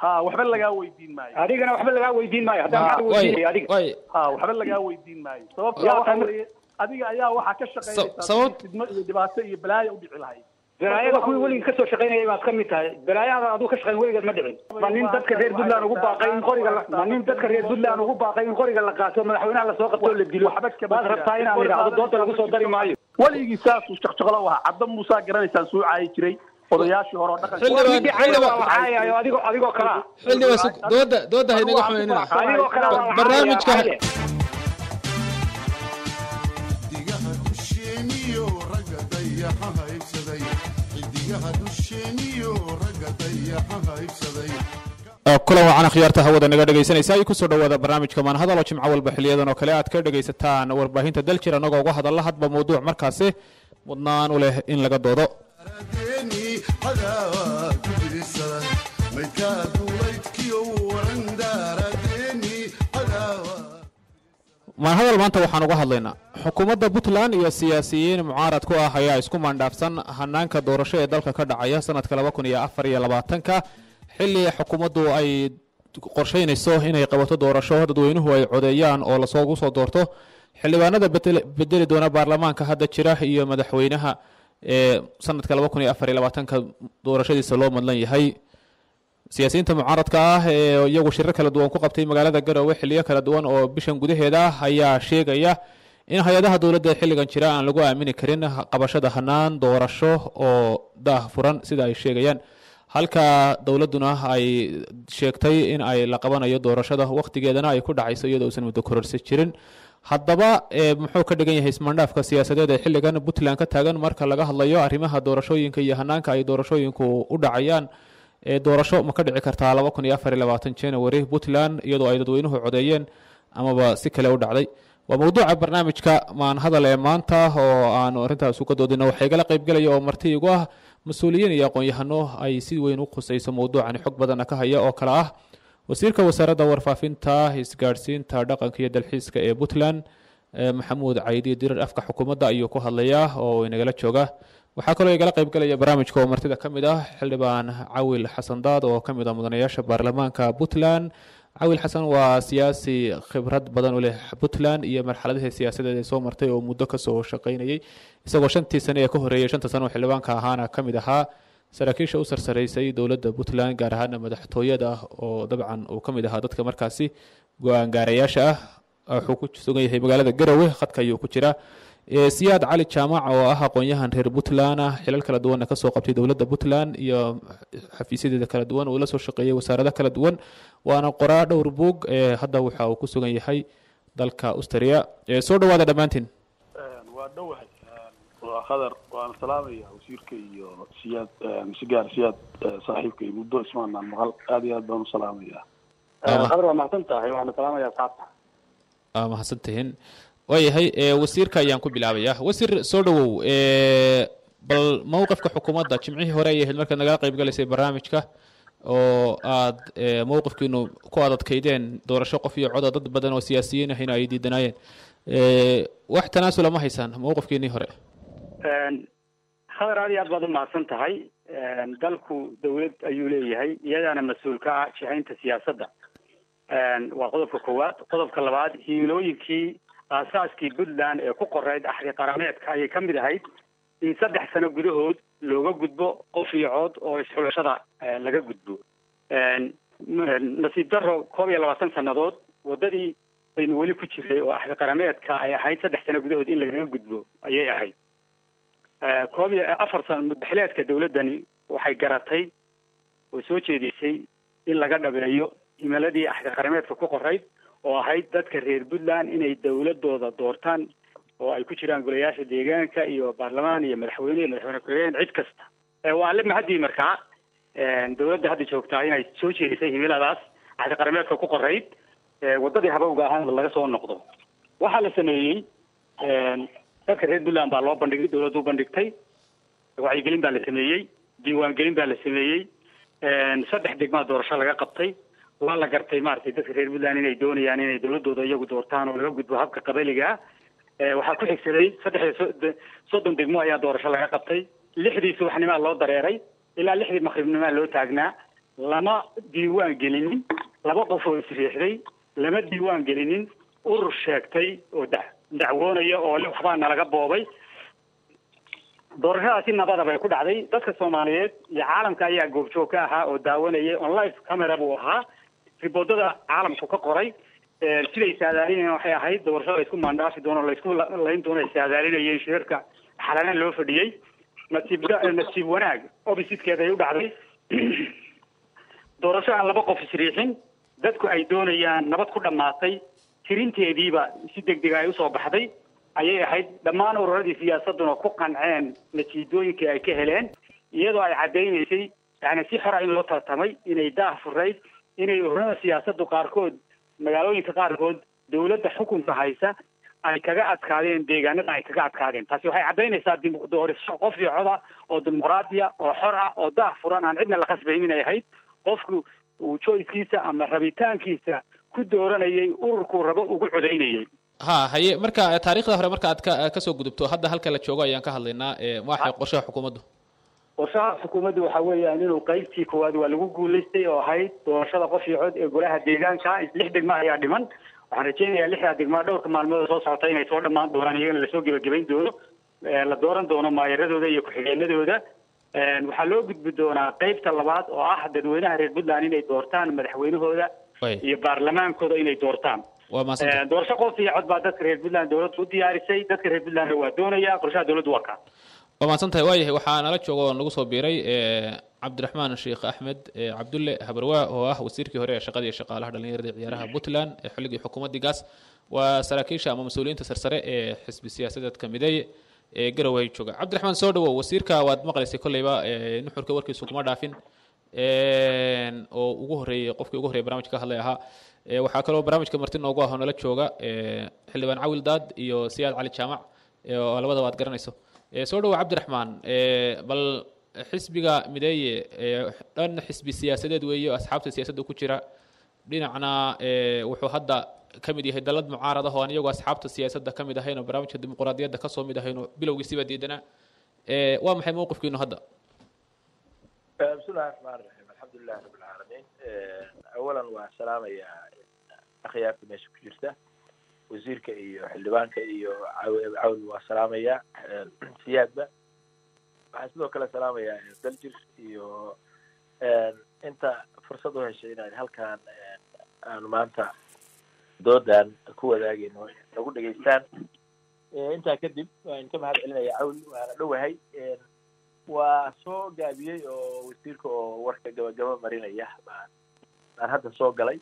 ha waxba lagaa weydiin maayo adigana waxba lagaa weydiin maayo haddaan maxaa lagu way weydiinaya adiga way ha waxba lagaa weydiin maayo sababta Yaa waxa tan- weeye adiga ayaa waxaa ka shaqaynaysaa sabab- sidii fidmo iyo dhibaato iyo balaayo udhici lahayd balaayada kuwii weligii kasoo shaqaynayay baad ka mid tahay balaayada aduu ka shaqayn weligeed ma dhicin ma nin dadka reer puntland ugu baaqay in qoriga la- ma nin dadka reer puntland ugu baaqay in qoriga la qaato madaxweynaha lasoo qabto oo la dilo Waxba kama baad jiraan. rabtaa inaan idhaahdo dooda lagu soo dari maayo weligii saasuu shaqshaqlo u ahaa cadda muusaa garanaysaan suu caayi jiray odayaashii hore oo dhaqanka Xildhibaan- midii cayda waa la caayayo adigoo adigoo kalaa xildhibaan sug dooda dooda haynaga xumaynina adigoo kalaa waa la barnaamijka caayayo xidigaha dusheeniyo ragga dayaxa haybsaday xidigaha dusheeniyo ragga dayaxa haybsaday kulan wacan akhyaarta hawada naga dhegaysanaysa ay kusoo dhawaada barnaamijka maanhadal oo jimco walba xiliyadan oo kale aad ka dhegaysataan warbaahinta daljir annagoo uga hadalla hadba mawduuc markaasi mudnaan u leh in laga doodo aradeeni cadaawa ku birisada maydkaa duulaydkiyo waran daaradeeni cadaawa maanhadal maanta waxaan uga hadlaynaa xukuumadda puntland iyo siyaasiyiin mucaarad ku ah ayaa isku maandhaafsan hanaanka doorasho ee dalka ka dhacaya sanadka laba kun iyo afar iyo labaatanka xilli xukuumaddu ay qorsheynayso inay qabato doorasho dadweynuhu ay codeeyaan oo lasoogu soo doorto xildhibaanada bedel- bedeli doona baarlamaanka hadda jira iyo madaxweynaha ee sanadka laba kun iyo afar iyo labaatanka doorashadiisa loo madlan yahay siyaasiyiinta mucaaradka ah ee iyagu shirar kala duwan ku qabtay magaalada garowe xiliyo kala duwan oo bishan gudaheeda ah ayaa sheegaya in hay-adaha dowladda ee xilligan jira aan lagu aamini karin qabashada hanaan doorasho oo daah furan sida ay sheegayaan halka dowladduna ay sheegtay in ay la qabanayo doorashada wakhtigeedana ay ku dhacayso iyadoo uusan muddo kororsi jirin haddaba ee muxuu ka dhigan yahay ismaandhaafka siyaasadeed ee xilligan puntland ka taagan marka laga hadlayo arrimaha doorashooyinka iyo hanaanka ay doorashooyinku u dhacayaan ee doorasho ma ka dhici kartaa laba kun iyo afar iyo labaatan january puntland iyadoo ay dadweynuhu codeeyeen amaba si kale u dhacday waa mowduuca barnaamijka maan hadal ee maanta oo aanu arrintaas uga doodino waxaa igala qaybgelaya oo marti igu ah mas-uuliyiin iyo aqoon-yahano ay si weyn u khusayso mowduucani xog badana ka haya oo kale ah wasiirka wasaaradda warfaafinta isgaadhsiinta dhaqanka iyo dalxiiska ee puntland ee maxamuud caydi dirar afka xukuumadda ayuu ku hadlayaa oo inagala jooga waxaa kaloo igala qaybgelaya barnaamijka oo martida ka mid ah xildhibaan cawil xasan daad oo ka mid ah mudanayaasha baarlamaanka puntland cawil xasan waa siyaasi khibrad badan u leh puntland iyo marxaladihii siyaasadeed ee soo martay oo muddo kasoo shaqaynayay isagoo shantii sane ee ka horreeyay shanta sano oo xildhibaanka ahaana ka mid ahaa saraakiisha u sarsaraysay dowladda puntland gaar ahaana madaxtooyada oo dabcan uu ka mid ahaa dadka markaasi go-aan gaarayaasha ah wuxuu ku sugan yahay magaalada garowe khadka ayuu ku jira Ee, siyaad cali jaamac oo ah aqoon-yahan reer puntland ah xilal kala duwanna kasoo qabtay dowladda puntland iyo xafiisyadeeda kala duwan uu la soo shaqeeyay wasaarado kala duwan waana qoraa dhowr buug ee hadda waxa uu ku sugan yahay dalka austria Ee, soo dhawaada dhammaantiin waa dhowahay waa khadar waan salaamaya wasiirka iyo siyaad si gaar siyaad saaxiibka iyo muddo ismaanaan maqal aad iyo aad baan u salaamaya Ah. khadar waa mahadsan tahay waxaana salaamaya asxaabta aa mahadsantihiin waayahay ee, wasiirka ayaan ku bilaabaya wasiir soo dhawow ee, bal mowqifka xukuumadda jimcihii hore ayay ahayd markaad nagala qayb galaysay barnaamijka oo aad ee, mowqifkiinu ku adadkaydeen doorasho qof iyo coda dad badan oo siyaasiyiin ahina ay diidanaayeen Ee, wax tanaasula ma haysaan mowqifkiinii hore khadar aad iyo aad baad u mahadsan tahay dalku dawlad ayuu leeyahay iyadaana mas-uul ka ah jihaynta siyaasadda waa qodobka koowaad qodobka labaad himilooyinkii aasaaskii puntland ee ku qoreyd axdi qarameedka ayay ka mid ahayd in saddex sano gudahood looga gudbo qof iyo cood oo isxulashada eh, laga gudbo nasiib daro koob iyo labaatan sannadood waddadii baynu weli ku jiray oo axdi qarameedka ay ahayd saddex sano gudahood in lagaga gudbo ayay ahayd Eh, koob iyo afar sano muddaxileedka dawladdani waxay garatay oo soo jeedisay in laga dhabeeyo himiladii axdi qarameedka ku qorayd oo ahayd dadka reer puntland inay dawladooda doortaan oo ay ku jiraan golayaasha deegaanka iyo baarlamaan iyo madaxweyne iyo madaxweyne ku-xigeen cid kasta Eh, waa alle mahadii markaa dawladda hadda joogtaa inay soo jeedisay himiladaas axdi qarameedka ku qorayd eh, waddadii habowga ahaana laga soo noqdo waxaa la sameeyey dadka reer puntland baa loo bandhigay dawladdu u bandhigtay wacyigelin baa la sameeyey diiwaangelin baa la sameeyey saddex degmaa doorasho laga qabtay waa la gartay maaragtay dadka reer puntland inay doonayaan inay dawladooda iyagu doortaan oo laga gudbo habka qabaliga ah waxaa ku xigsaday saddex iyo so- soddon degmo ayaa doorasho laga qabtay lixdii subaxnimaa loo dareeray ilaa lixdii maqribnimaa loo taagnaa lama diiwaan gelinin laba qof oo isriixday lama diiwaan gelinin urur sheegtay oo da dacwoonaya oo le waxbaa nalaga boobay doorashadaasi nabada bay ku dhacday dadka soomaaliyeed iyo caalamka ayaa goobjoog ka ahaa oo daawanayay on live camera buu ahaa riboodada caalamku ka qoray siday saadaalinayeen waxay ahayd doorashada laysku maandhaafi doono laysku layn doono ay saadaalinayeen shirarka xalanaan loo fadhiyey nasiib nasiib wanaag oppositekeeda ay u dhacday doorasho aan laba qof isriixin dadku ay doonayaan nabad ku dhammaatay tirinteediiba si degdega ay usoo baxday ayay ahayd dhammaan ururadii siyaasaduna ku qanceen natiijooyinkii ay ka heleen iyadoo ay caddaynaysay yani si xora in loo tartamay inay daah furayd inay ururada siyaasadu qaarkood magaalooyinka qaarkood dawladda xukunka haysa ay kaga adkaadeen deegaanada ay kaga adkaadeen taasi waxay caddaynaysaa doorasho qof iyo coda oo dimuqraadiya oo xor ah oo daah furan aan cidna la khasbaynin ay ahayd qofku uu joyskiisa ama rabitaankiisa ku dooranayay ururkuu rabo ugu codaynayay ha haye marka taariikhda hore marka aad ka kasoo gudubto hadda halka la joogo ayaan ka hadlaynaa waxay qorshaha xukuumaddu qorshaha xukuumaddu waxa weeyaan inuu qaybtii koowaad waa lagu guulaystay oo ahayd doorashada qof iyo cod ee golaha deegaanka lix degmo ayaa dhiman waxaan rajeynayaa lixdaa degmaa dhowrka maalmood oo soo socota inay soo dhammaan doonaan iyagana lasoo gebagabayn doono la dooran doono maayaradooda iyo ku-xigeenadooda waxaa loo gudbi doonaa qaybta labaad oo ah dadweynaha reer puntland inay doortaan madaxweynahooda iyo baarlamaankooda inay doortaan waa mahadsanta doorasho qof iyo cod baa dadka reer puntland dowladda u diyaarisay dadka reer puntlandna waa doonaya qorshaha dowladdu waa kaa waa mahadsan tahay waayahay waxaa nala jooga oo nagu soo biiray cabdiraxmaan sheekh axmed cabdulle habarwaa oo ah wasiirkii hore ee shaqada iyo shaqaalaha dhallinyarada iyo ciyaaraha puntland ee xilligii xukuumaddii gaas waa saraakiisha ama mas-uuliyiinta sarsare ee xisbi siyaasadeedka mideeye ee garowe jooga cabdiraxmaan soo dhawow wasiirka waad maqlaysay kolleyba nuxurka warkiisu kuma dhaafin oo ugu horreeyey qofkii ugu horreyay barnamijka ka hadlay ahaa waxaa kaloo barnaamijka marti noogu ah oo nala jooga xildhibaan cawil daad iyo siyaad cali jaamac oo labadaba aad garanayso soo dhawow cabdiraxmaan bal xisbiga mideeye dhan xisbi siyaasadeed weeye asxaabta siyaasadda ku jira dhinacna wuxuu hadda ka mid yahay dalad mucaarad ah oo aan iyagu asxaabta siyaasadda ka mid ahayn oo barnaamijka dimuqraadiyadda kasoo mid ahayn oo bilowgiisiba diidanaa waa maxay mowqifkiinu hadda بسم الله الرحمن الرحيم الحمد لله رب العالمين اولا waa salaamayaa akhyaarta meesha ku jirta wasiirka iyo xildhibaanka iyo cawl waa salaamaya siyaadba waxaan sidoo kale salaamayaa daljir iyo inta fursad u heshay inaan halkaan aanu maanta doodan ku wadaagayno nagu dhegaystaan intaa kadib waan ka mahad celinaya cawl waana dhowahay waa soo gaabiyey oo wasiirka oo warka gabagaba marinaya baan baan hadda soo galay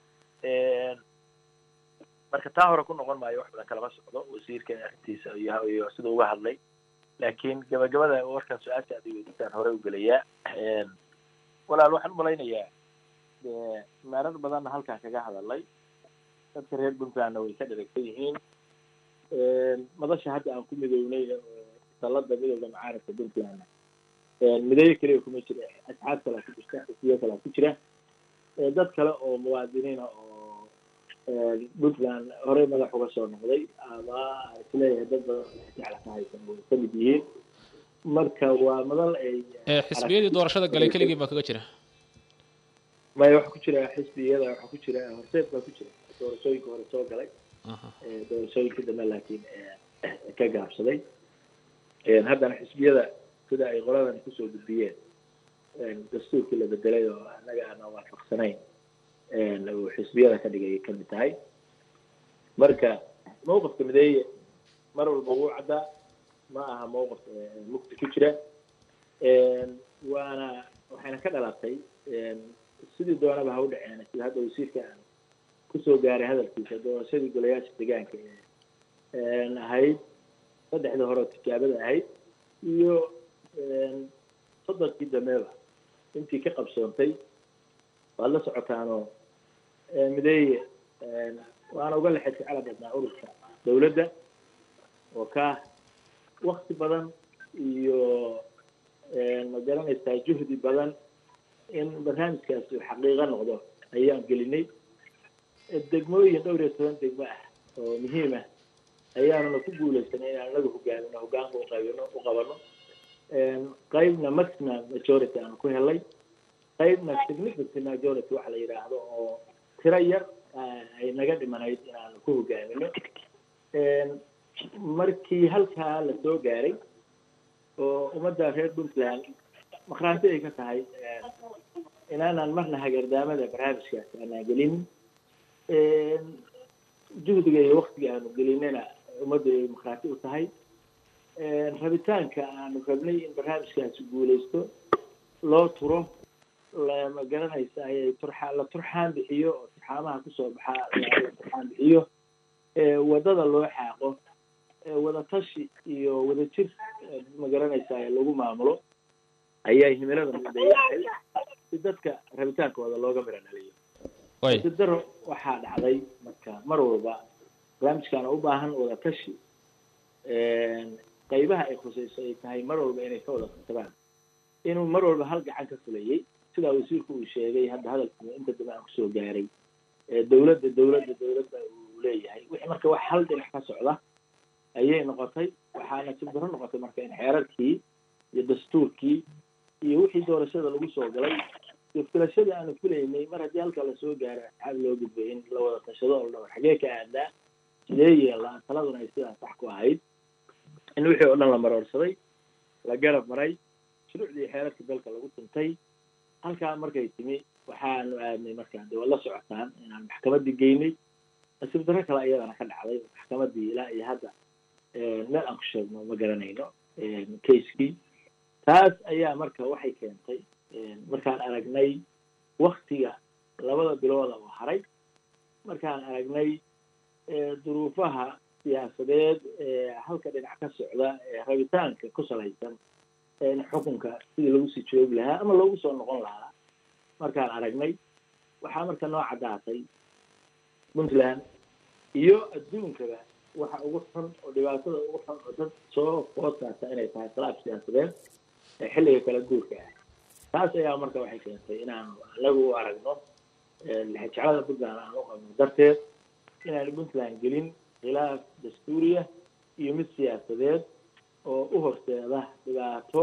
marka taa hore ku noqon maayo wax badan kalama socdo wasiirka arrintiisa iyo iyo sida uga hadlay laakiin gabagabada warkan su-aasha aad weydiisaan hore u gelayaa walaal waxaan umalaynayaa maarar badanna halkaan kaga hadalay dadka reer puntlandna way ka dheragsan yihiin madasha hadda aan ku midownay dalada midooda macaarifka puntland mideeyo keliya kuma jira asxaab kalaa ku jirta xisbiyo kalaa ku jira dad kale oo muwaadiniina oo puntland horey madax uga soo noqday ama isleeyahay dad badan jecla ka haysan way ka mid yihiin marka waa madal ay xisbiyadii doorashada galay keligii baa kaga jira maya waxa ku jira xisbiyada waxa ku jira horseed baa ku jira doorashooyinka hore soo galay doorashooyinka dambe laakiin ka gaabsaday haddana xisbiyada sida ay qoladan kusoo gudbiyeen dastuurkii la bedelay oo annaga aanan waafaqsanayn uu xisbiyada ka dhigay kamid tahay marka mawqifka mideeye mar walba wuu caddaa ma aha mawqif mugdi ku jira waana waxayna ka dhalatay sidii doonaba ha u dhaceen sida hadda wasiirka aan kusoo gaaray hadalkiisa doorashadii golayaasha deegaanka ee ahayd saddexda hore oo tijaabada ahayd iyo soddonkii dambeeba intii ka qabsoontay waad la socotaanoo mideeye waana uga lexed jecela badnaa ururka dawladda oo ka wakti badan iyo ma garanaysaa juhdi badan in barnaamijkaasi uu xaqiiqo noqdo ayaan gelinay degmooyin dhowr iyo toban degmo ah oo muhiim ah ayaanuna ku guulaysanay inaan anagu hogaamino hogaanka uqaybino u qabano qaybna maximum majority aanu ku helay qaybna significant majority waxa la yidhaahdo oo tiro yar ay naga dhimanayd inaanu ku hogaamino markii halkaa la soo gaaray oo ummadda reer puntland maqraanti ay ka tahay inaanaan marna hagardaamada barnaamijkaas aanaan gelin juhdiga iyo waktiga aanu gelinana ummaddu ay maqraanti u tahay rabitaanka aanu rabnay in barnaamijkaasi guulaysto loo turo lama garanaysa ayay turxa la turxaan bixiyo oo turxaamaha kusoo baxaa la turxaan bixiyo wadada loo xaaqo wadatashi iyo wadajir ma garanaysa lagu maamulo ayaa himilada midayahay si dadka rabitaankooda looga mira dhaliyo si daro waxaa dhacday marka mar walba barnaamijkaana u baahan wadatashi qaybaha ay khusayso ay tahay mar walba inay ka wada qabsadaan inuu mar walba hal gacan ka fulayay sidaa wasiirku uu sheegay hadda hadalkii inta dambe aan kusoo gaaray dawladda dawladda dawladda uu leeyahay wixii marka wax hal dhinac ka socda ayay noqotay waxaana sibdaro noqotay marka in xeerarkii iyo dastuurkii iyo wixii doorashada lagu soo galay iyo filashadii aanu filaynay mar haddii halka lasoo gaaro asxaab loo gudbay in la wada tashado oo dhawr xagee ka aadaa sidee yeelaa taladuna ay sidaas sax ku ahayd in wixii oo dhan la maroorsaday la garab maray shuruucdii xeerarka dalka lagu tuntay halkaa markay timi waxaanu aadnay markaa de waad la socotaan inaan maxkamaddii geynay nasiib darro kale iyadana ka dhacday maxkamaddii ilaa iyo hadda meel aan ku sheegno ma garanayno casekii taas ayaa marka waxay keentay markaan aragnay waktiga labada bilooda oo haray markaan aragnay duruufaha siyaasadeed ee halka dhinac ka socda ee rabitaanka ku salaysan xukunka sidii lagu sii joogi lahaa ama loogu soo noqon lahaa markaan aragnay waxaa marka noo caddaatay puntland iyo adduunkaba waxa ugu xun oo dhibaatada ugu xun oo dad soo foodkaasa inay tahay khilaaf siyaasadeed ee xilliga kala guurka ah taas ayaa marka waxay keentay inaanu anagu u aragno lixijeclada puntland aan u qabno darteed inaanu puntland gelin khilaaf dastuuriya iyo mid siyaasadeed oo u horseeda dhibaato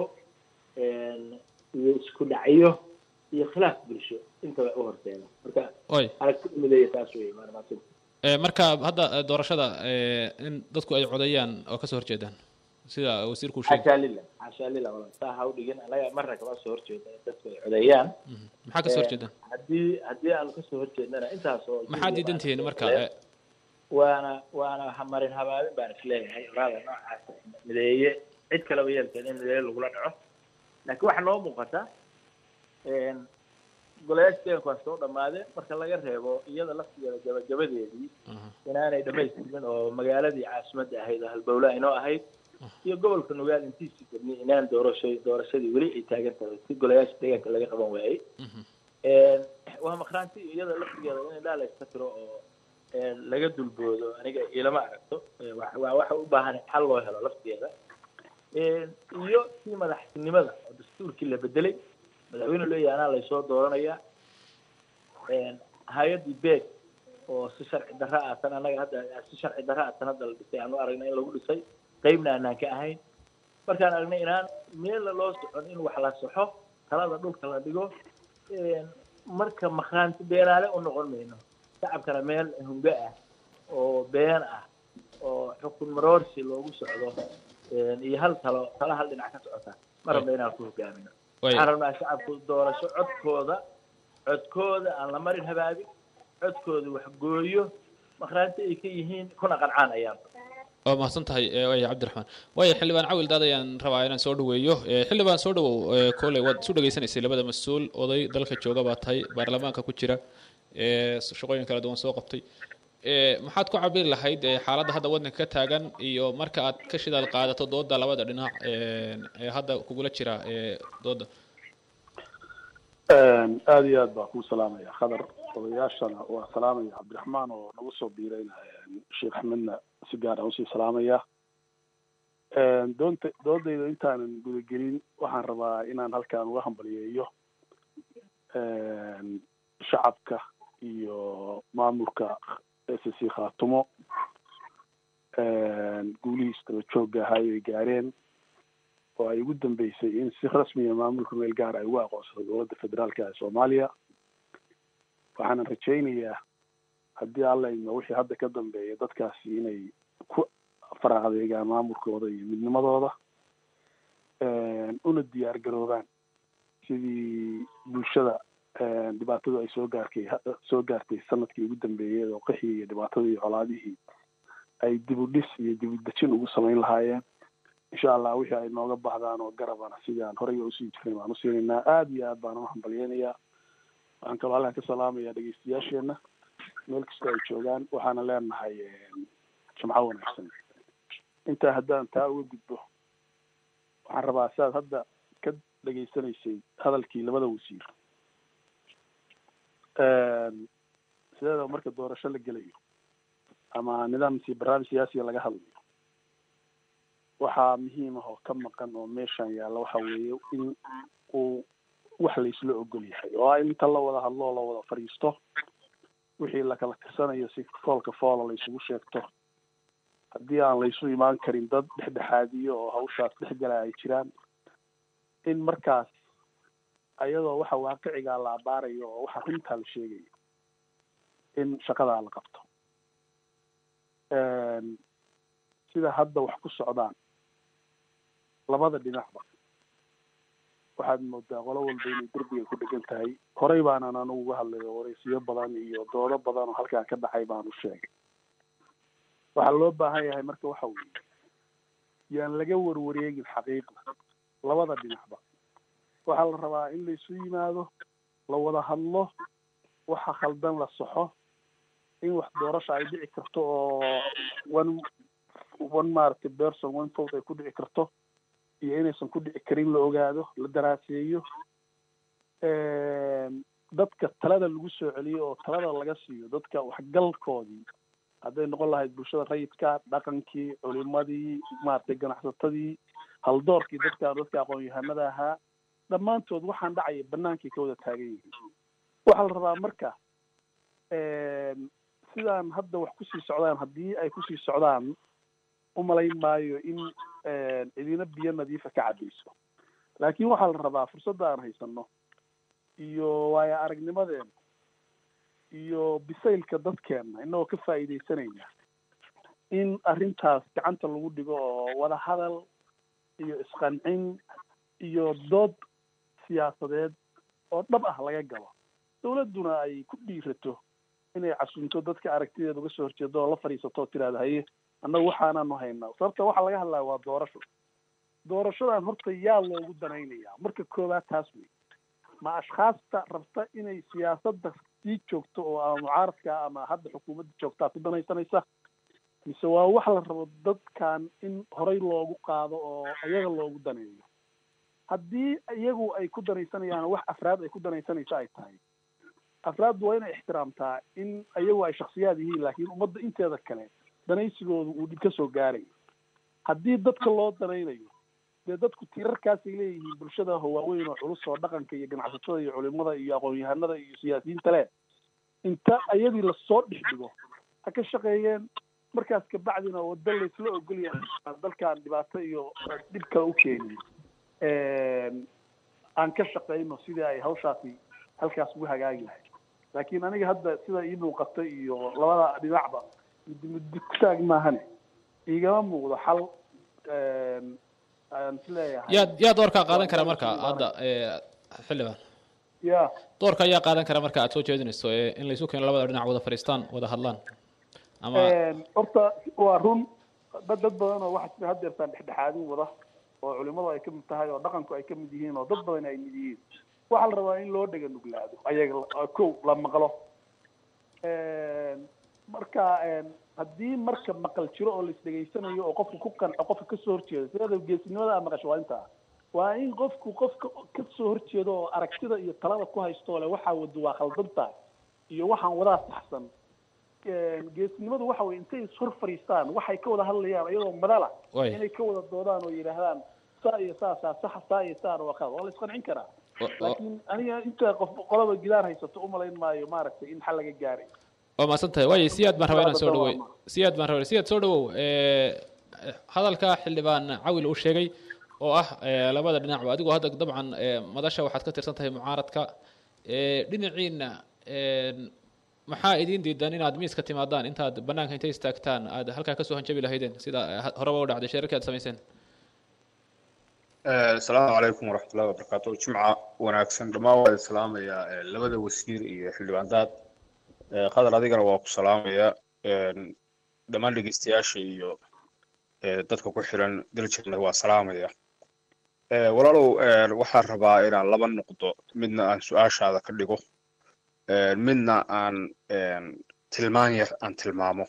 iyo isku dhacyo iyo khilaaf bulsho intaba u horseeda marka oy aragtida mideeya taas wey maarmaasida marka hadda doorashada in dadku ay codeeyaan oo kasoo horjeedaan sida wasiirku sheegay xaashaa lillah xaashaa lillah wala saa ha u dhigin anaga marna kama soo horjeeda in dadku ay codeeyaan maxaa kasoo horjeedaan haddii haddii aanu kasoo horjeednana intaas oo maxaa diidan tihiin marka waana waana marin habaabin baan isleeyahay oraada noocaas mideeye cid kaleba yeelkeed in mideeye lagula dhaco laakiin waxaa noo muuqata golayaasha deeganku waa soo dhamaadeen marka laga reebo iyada laftigeeda gabagabadeedii inaanay dhamaystirin oo magaaladii caasimadda ahayd oo halbowle aynoo ahayd iyo gobolka nugaal intiisii degni inaan doorasho doorashadii weli ay taagan tahay si golayaasha deegaanka laga qaban waayey waa maqraanti iyada laftigeeda in indhaa la iska tiro oo laga dulboodo aniga ilama aragto waa waxa u baahan xal loo helo laftigeeda iyo sii madaxtinimada oo dastuurkii la bedelay madaxweyne leeyahay anaa laysoo dooranayaa hay-addii beeg oo si sharci darra ah tan annaga hadda si sharci darra ah tan hadda la dhisay aanu aragnay in lagu dhisay qeybna aanaan ka ahayn markaan aragnay inaan meella loo socon in wax la saxo talada dhulka la dhigo marka maqraanti beenaale u noqon mayno shacabkana meel hungo ah oo been ah oo xukun maroorsi loogu socdo iyo hal talo talo hal dhinac ka socota ma rabna inaan ku hogaamino waxaan rabnaa shacabku doorasho codkooda codkooda aan la marin habaabin codkooda wax gooyo maqraanti ay ka yihiin kuna qancaan ayaan waa mahadsan tahay waaya cabdiraxmaan waaya xildhibaan cawil daad ayaan rabaa inaan soo dhaweeyo xildhibaan soo dhawow kolley waad isu dhegaysanaysay labada mas-uul oday dalka jooga baa tahay baarlamaanka ku jira shaqooyin kala duwan soo qabtay maxaad ku cabiri lahayd xaaladda hadda waddanka ka taagan iyo marka aad ka shidaal qaadato dooda labada dhinac ee hadda kugula jira dooda aada iyo aad baa kuu salaamaya khadar odayaashana waa salaamaya cabdiraxmaan oo nagu soo biirayna sheekh axmedna si gaar aan usii salaamaya doonta doodayda intaanan gudagelin waxaan rabaa inaan halkaan uga hambaliyeeyo shacabka iyo maamulka s c khaatumo guulihiis daba joogga ahaa ay gaareen oo ay ugu dambeysay in si rasmiya maamulka meel gaar ay ugu aqoonsado dowladda federaalka ee soomaaliya waxaanan rajaynayaa haddii alla idmo wixii hadda ka dambeeya dadkaasi inay ku faraadeegaan maamulkooda iyo midnimadooda una diyaar garoobaan sidii bulshada dhibaatadu ay soo gaarkay soo gaartay sanadkii ugu dambeeyay oo qixii iyo dhibaatadii iyo colaadihii ay dib u dhis iyo dib u dejin ugu samayn lahaayeen insha allah wixii ay nooga baxdaan oo garabana sidii aan horey usii jirnay baan usiinaynaa aada iyo aad baan uhambalyeynayaa waxaan kaloo halkan ka salaamayaa dhegeystayaasheena meel kastoo ay joogaan waxaana leenahay jimco wanaagsan intaa haddaan taa uga gudbo waxaan rabaa siaad hadda ka dhegeysanaysay hadalkii labada wasiir sideeda marka doorasho la gelayo ama nidaam si barnaamij siyaasiga laga hadlayo waxaa muhiim ah oo ka maqan oo meeshan yaalla waxa weeye in uu wax laysla ogol yahay oo ah inta la wada hadlo oo la wada fadhiisto wixii lakala tirsanayo si foolka foola laysugu sheegto haddii aan laysu imaan karin dad dhexdhexaadiyo oo hawshaas dhexgala ay jiraan in markaas ayadoo waxa waaqicigaa la abaarayo oo waxa runtaa la sheegayo in shaqadaa la qabto sida hadda wax ku socdaan labada dhinacba waxaad moodaa qolo walba inay derbiga ku dhegan tahay horey baanan anugu uga hadlayo waraysiyo badan iyo doodo badan oo halkaa ka dhacay baanu sheegay waxaa loo baahan yahay marka waxa weeye yaan laga warwareegin xaqiiqda labada dhinacba waxaa la rabaa in laysu yimaado la wada hadlo waxa khaldan la soxo in wax doorasha ay dhici karto oo one one maaragtay person one vote ay ku dhici karto iyo inaysan ku dhici karin la ogaado la daraaseeyo dadka talada lagu soo celiyo oo talada laga siiyo dadka waxgalkoodii hadday noqon lahayd bulshada rayidka dhaqankii culimadii maaragtay ganacsatadii haldoorkii dadka dadka aqoon-yahanada ahaa dhammaantood waxaan dhacaya banaankay ka wada taagan yihiin waxaa la rabaa marka sidaan hadda wax kusii socdaan haddii ay kusii socdaan umalayn maayo in cidina biyo nadiifa ka cabayso laakiin waxaa la rabaa fursadda aan haysano iyo waayo aragnimadeena iyo bisaylka dadkeena inagoo ka faa'iidaysanayna in arrintaas gacanta lagu dhigo oo wada hadal iyo isqancin iyo dood siyaasadeed oo dhab ah laga galo dawladduna ay ku dhiirato inay casunto dadka aragtideeda uga soo horjeedo oo la fadhiisato oo tiraahdo haye annagu waxaanaanu haynaa sababta waxaa laga hadlaya waa doorasho doorashadan horta yaa loogu danaynayaa marka koowaad taas wey ma ashkhaasta rabta inay siyaasadda sii joogto oo ama mucaaradka ama hadda xukuumadda joogtaa ku danaysanaysa mise waa wax la rabo dadkan in horey loogu qaado oo iyaga loogu daneeyo haddii iyagu ay ku danaysanayaan wax afraad ay ku danaysanaysa ay tahay afraaddu waa inay ixtiraamtaa in iyagu ay shaksiyaad yihiin laakiin ummadda inteeda kale danaysigooda uu dhib ka soo gaarayo haddii dadka loo danaynayo dee dadku tiirarkaasay leeyihiin bulshada waaweyn oo culus oo dhaqanka iyo ganacsatada iyo culimada iyo aqoon-yahanada iyo siyaasiyiinta leh inta iyadii lasoo dhex dhigo ha ka shaqeeyeen markaas kabacdina wado laysla ogolyahay dalkan dhibaato iyo dhib kale u keenin aan ka shaqeyno sidii ay hawshaasi halkaas ugu hagaagi lahayd laakiin aniga hadda sida ii muuqata iyo labada dhinacba midi midi kutaag maahane igama muuqdo xal aan isleeyahay yaa yaa doorkaa qaadan kara marka hadda xildhibaan ya doorka ayaa qaadan kara marka aad soo jeedinayso ee in laysu keeno labada dhinac wada fadhiistaan wada hadlaan ama horta waa run dad dad badan oo waxa sida haddeertaan dhexdhexaadin wada oo culimadu ay ka mid tahay oo dhaqanku ay ka mid yihiin oo dad badan ay mid yihiin waxaa la rabaa in loo dhega nuglaado ayaga kow la maqlo marka haddii marka maqal jiro oo lais dhegaysanayo oo qofku ku qanco qofka kasoo horjeedo sideeda geesinimada aa maqasho waa intaa waa in qofku qofka kasoo horjeedo oo aragtida iyo talada ku haysto le waxaa wado waa khaldan tahay iyo waxaan wadaa saxsan geesinimadu waxa weye intay ishor fadhiistaan waxay ka wada hadlayaan iyadoo madala Way. inay ka wada doodaan oo yidhaahdaan saa iyo saasaa saxa saa iyo saana waa khalad waa la isqancin karaa Wa- wa- laakiin aniga inta qof qolaba gidaar haysato umalayn maayo maaragtay in xal laga gaaray waa mahadsan tahay waayo siyaad baan rabaa inaan soo dhaweey siyaad baan rabaa siyaad soo dhawow ee, hadalka xildhibaan cawil uu sheegay oo ah eh, labada dhinacba adigoo hadda dabcan eh, madasha waxaad ka tirsan tahay mucaaradka eh, dhinaciina een, maxaa idiin diidan inaad miiska timaadaan intaad banaanka intay istaagtaan aad halkaa kasoo hanjabi lahaydeen sida eh, ha- horeba u dhacday shirarkii aad samayseen asalaamu calaykum waraxmatullahi wabarakaatu jimca wanaagsan dhammaan waa salaamayaa eh, labada wasiir iyo xildhibaandaad Eh, qadar adigana waa ku salaamayaa Een, dhammaan dhegeystayaasha iyo eh, dadka ku xiran daljirna waa salaamaya Eh, walaalow eh, waxaan rabaa inaan laba noqdo midna aan su-aashaada ka dhigo Eh, midna aan een, tilmaan yar aan tilmaamo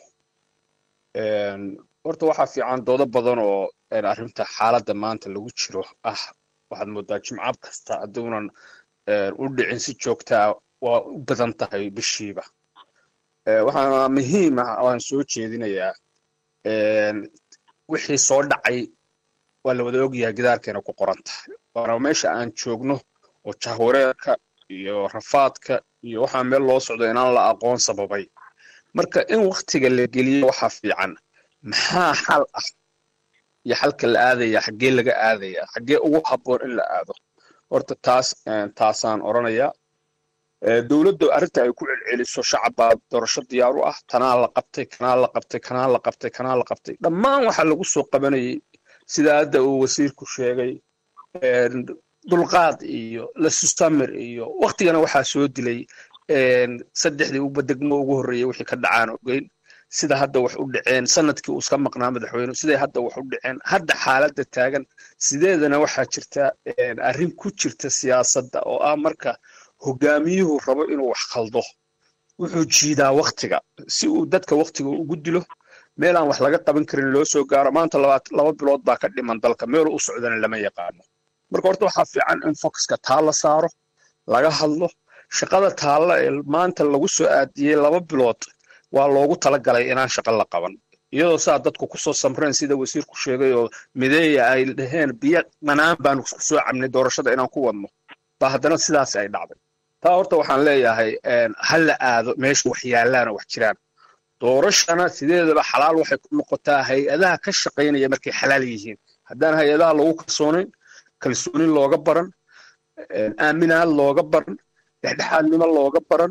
Een, horta waxaa fiican doodo badan oo een, arrinta xaaladda maanta lagu jiro ah waxaad moodaa jimcab kasta hadduunan een, u dhicin si joogtaa waa u badan tahay bishiiba Eh, waxaana muhiim ah oo aan soo jeedinayaa een, wixii soo dhacay waa la wada ogyahay gidaarkeena ku qoran tahay waana meesha aan joogno oo jahwareerka iyo rafaadka iyo waxaa meel loo socdo inaan la aqoon sababay marka in waktiga la geliyo waxaa fiican maxaa xal ah iyo xalka la aadaya xaggee laga aadaya xaggee ugu habboon in la aado horta taas een, taasaan odhanayaa Eh, dowladda arrinta ay ku celceliso shacabaa doorasho diyaar u ah tanaa la qabtay kanaa la qabtay kanaa la qabtay kanaa la qabtay dhammaan waxaa lagu soo qabanayay sida hadda uu wasiirku sheegay een, dulqaad iyo lasustamir iyo waktigana waxaa soo dilay een, saddexdii uba degmo ugu horreeyay wixii ka dhacaan ogeyn sida hadda wax u dhaceen sanadkii uu iska maqnaa madaxweyne siday hadda wax u dhaceen hadda xaaladda taagan sideedana waxaa jirta een, arrin ku jirta siyaasadda oo ah marka hogaamiyuhu rabo inuu wax khaldo wuxuu jiidaa waktiga si uu dadka waktiga ugu dilo meel aan wax laga qaban karin loo soo gaaro maanta labaat- laba bilood baa ka dhiman dalka meel u socdana lama yaqaano marka horta waxaa fiican in focuska taa la saaro laga hadlo shaqada taalla ee maanta lagu soo aadiyey laba bilood waa loogu talagalay inaan shaqo la qaban iyadoo saa dadku kusoo samreen sida wasiirku sheegay oo mideeya ay dhaheen biyo dhanaan baanu ku soo cabnay doorashada inaan ku wadno ba haddana sidaas ay dhacday taa horta waxaan leeyahay een, ha la aado meesha wax yaallaana wax jiraan doorashana sideedaba xalaal waxay ku noqotaa hay-adaha ka shaqaynaya markay xalaal yihiin haddaan hay-adaha lagu kalsoonayn kalsoonin looga baran een, aaminaad looga baran dhexdhexaadnimo looga baran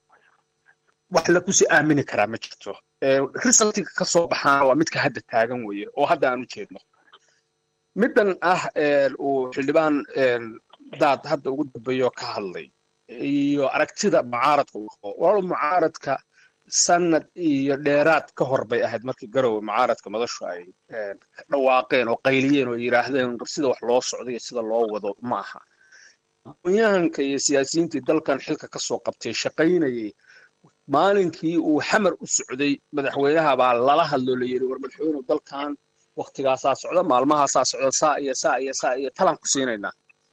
wax la kusii aamini karaa ma jirto Ee, resultiga ka soo baxaana waa midka hadda taagan weeye oo hadda aan u jeedno middan ah een, uu xildhibaan een, daad hadda ugu dambeeyo ka hadlay iyo aragtida mucaaradka uu qabo walaal mucaaradka sanad iyo dheeraad ka hor bay ahayd markii garowe mucaaradka madashu ay een, ka dhawaaqeen oo qayliyeen oo yidhaahdeen sida wax loo socdo iyo sida loo wado ma aha aqoonyahanka iyo siyaasiyiintii dalkan xilka ka soo qabtay shaqaynayay maalinkii uu xamar u socday madaxweynaha baa lala hadloo la yidhi war madaxweynuhu dalkan waktigaasaa socda maalmahaasaa socda saa iyo saa iyo saa iyo talaan ku siinaynaa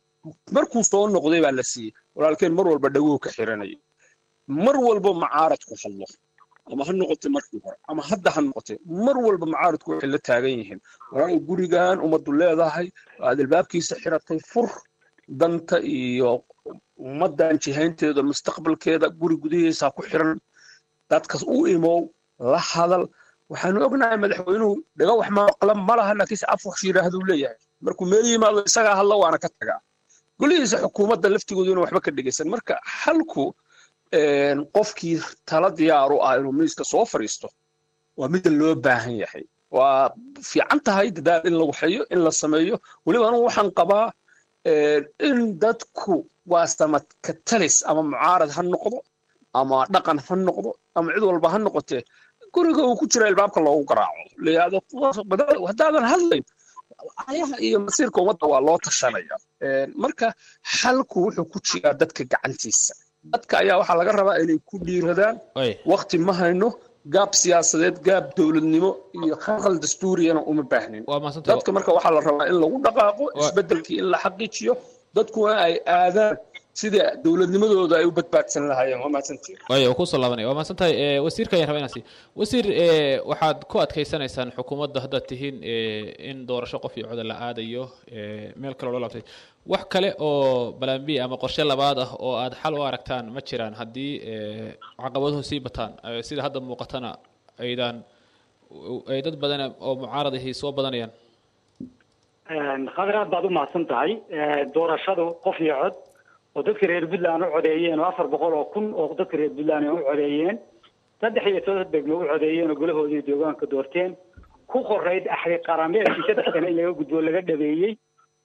markuu soo noqday baa la siiyey walaalkeen mar walba dhaguu ka xiranayay mar walba macaaradku hadlo ama ha noqotay markii hore ama hadda ha noqotay mar walba macaaradku waxay la taagan yihiin walaal gurigan ummaddu leedahay aad albaabkiisa xiratay fur danta iyo ummaddan jihaynteeda mustaqbalkeeda guri gudihiisa ku xiran dadkas u imow la hadal waxaanu ognahay madaxweynuhu dhaga wax maqla ma laha laakiinse af wax yidhaahduu leeyahay markuu meel yimaado isagaa hadla waana ka tagaa golihiisa xukuumadda laftigoodu inuu waxba ka dhegaysan marka halku een, qofkii tala diyaar u ah inuu miiska soo fadhiisto waa mida loo baahan yahay waa fiican tahay dadaal in la waxeeyo in la sameeyo weliba anugu waxaan qabaa een, in dadku waa samad ka talis ama mucaarad ha noqdo ama dhaqan ha noqdo ama cid walba ha noqotee guriga uu ku jira ilbaabka loogu garaaco layihahdo haddaadan hadlayn ayaha iyo masiirka ummadda waa loo tashanaya Een, marka xalku wuxuu ku jiraa dadka gacantiisa dadka ayaa waxaa laga rabaa inay ku dhiiradaan Way. wakti ma hayno gaab siyaasadeed gaab dowladnimo iyo khalkhal dastuuriyana uma baahnin waa mahadsantahay dadka marka waxaa la rabaa in lagu dhaqaaqo Wa- isbeddelkii in la xaqiijiyo dadkuna ay aadaan sida dowladnimadooda ay u badbaadsan lahaayeen waa mahadsantihin waayo waa kusoo laabanaya waa mahadsan tahay ee, wasiirka ayaan rabaa inaan sii wasiir ee, waxaad ku adkaysanaysaan xukuumadda haddaad tihiin ee, in doorasho qof iyo coda la aadayo ee, meel kale oo loo laabtay wax kale oo balan b ama qorshe labaad ah oo aad xal u aragtaan ma jiraan haddii ee, caqabaduhu sii bataan ee, sida hadda muuqatana aydan ay dad badan oo mucaarad ahi soo badanayaan khadar aad baad u mahadsan tahay doorashadu qof iyo cod oo dadka reer puntland u codeeyeen oo afar boqol oo kun oo dadka reer puntland u codeeyeen saddex iyo toban degmo u codeeyeen oo golahoodii deegaanka doorteen ku qorayd axri qarameedkii saddex sane in laga gudbo laga dhabeeyey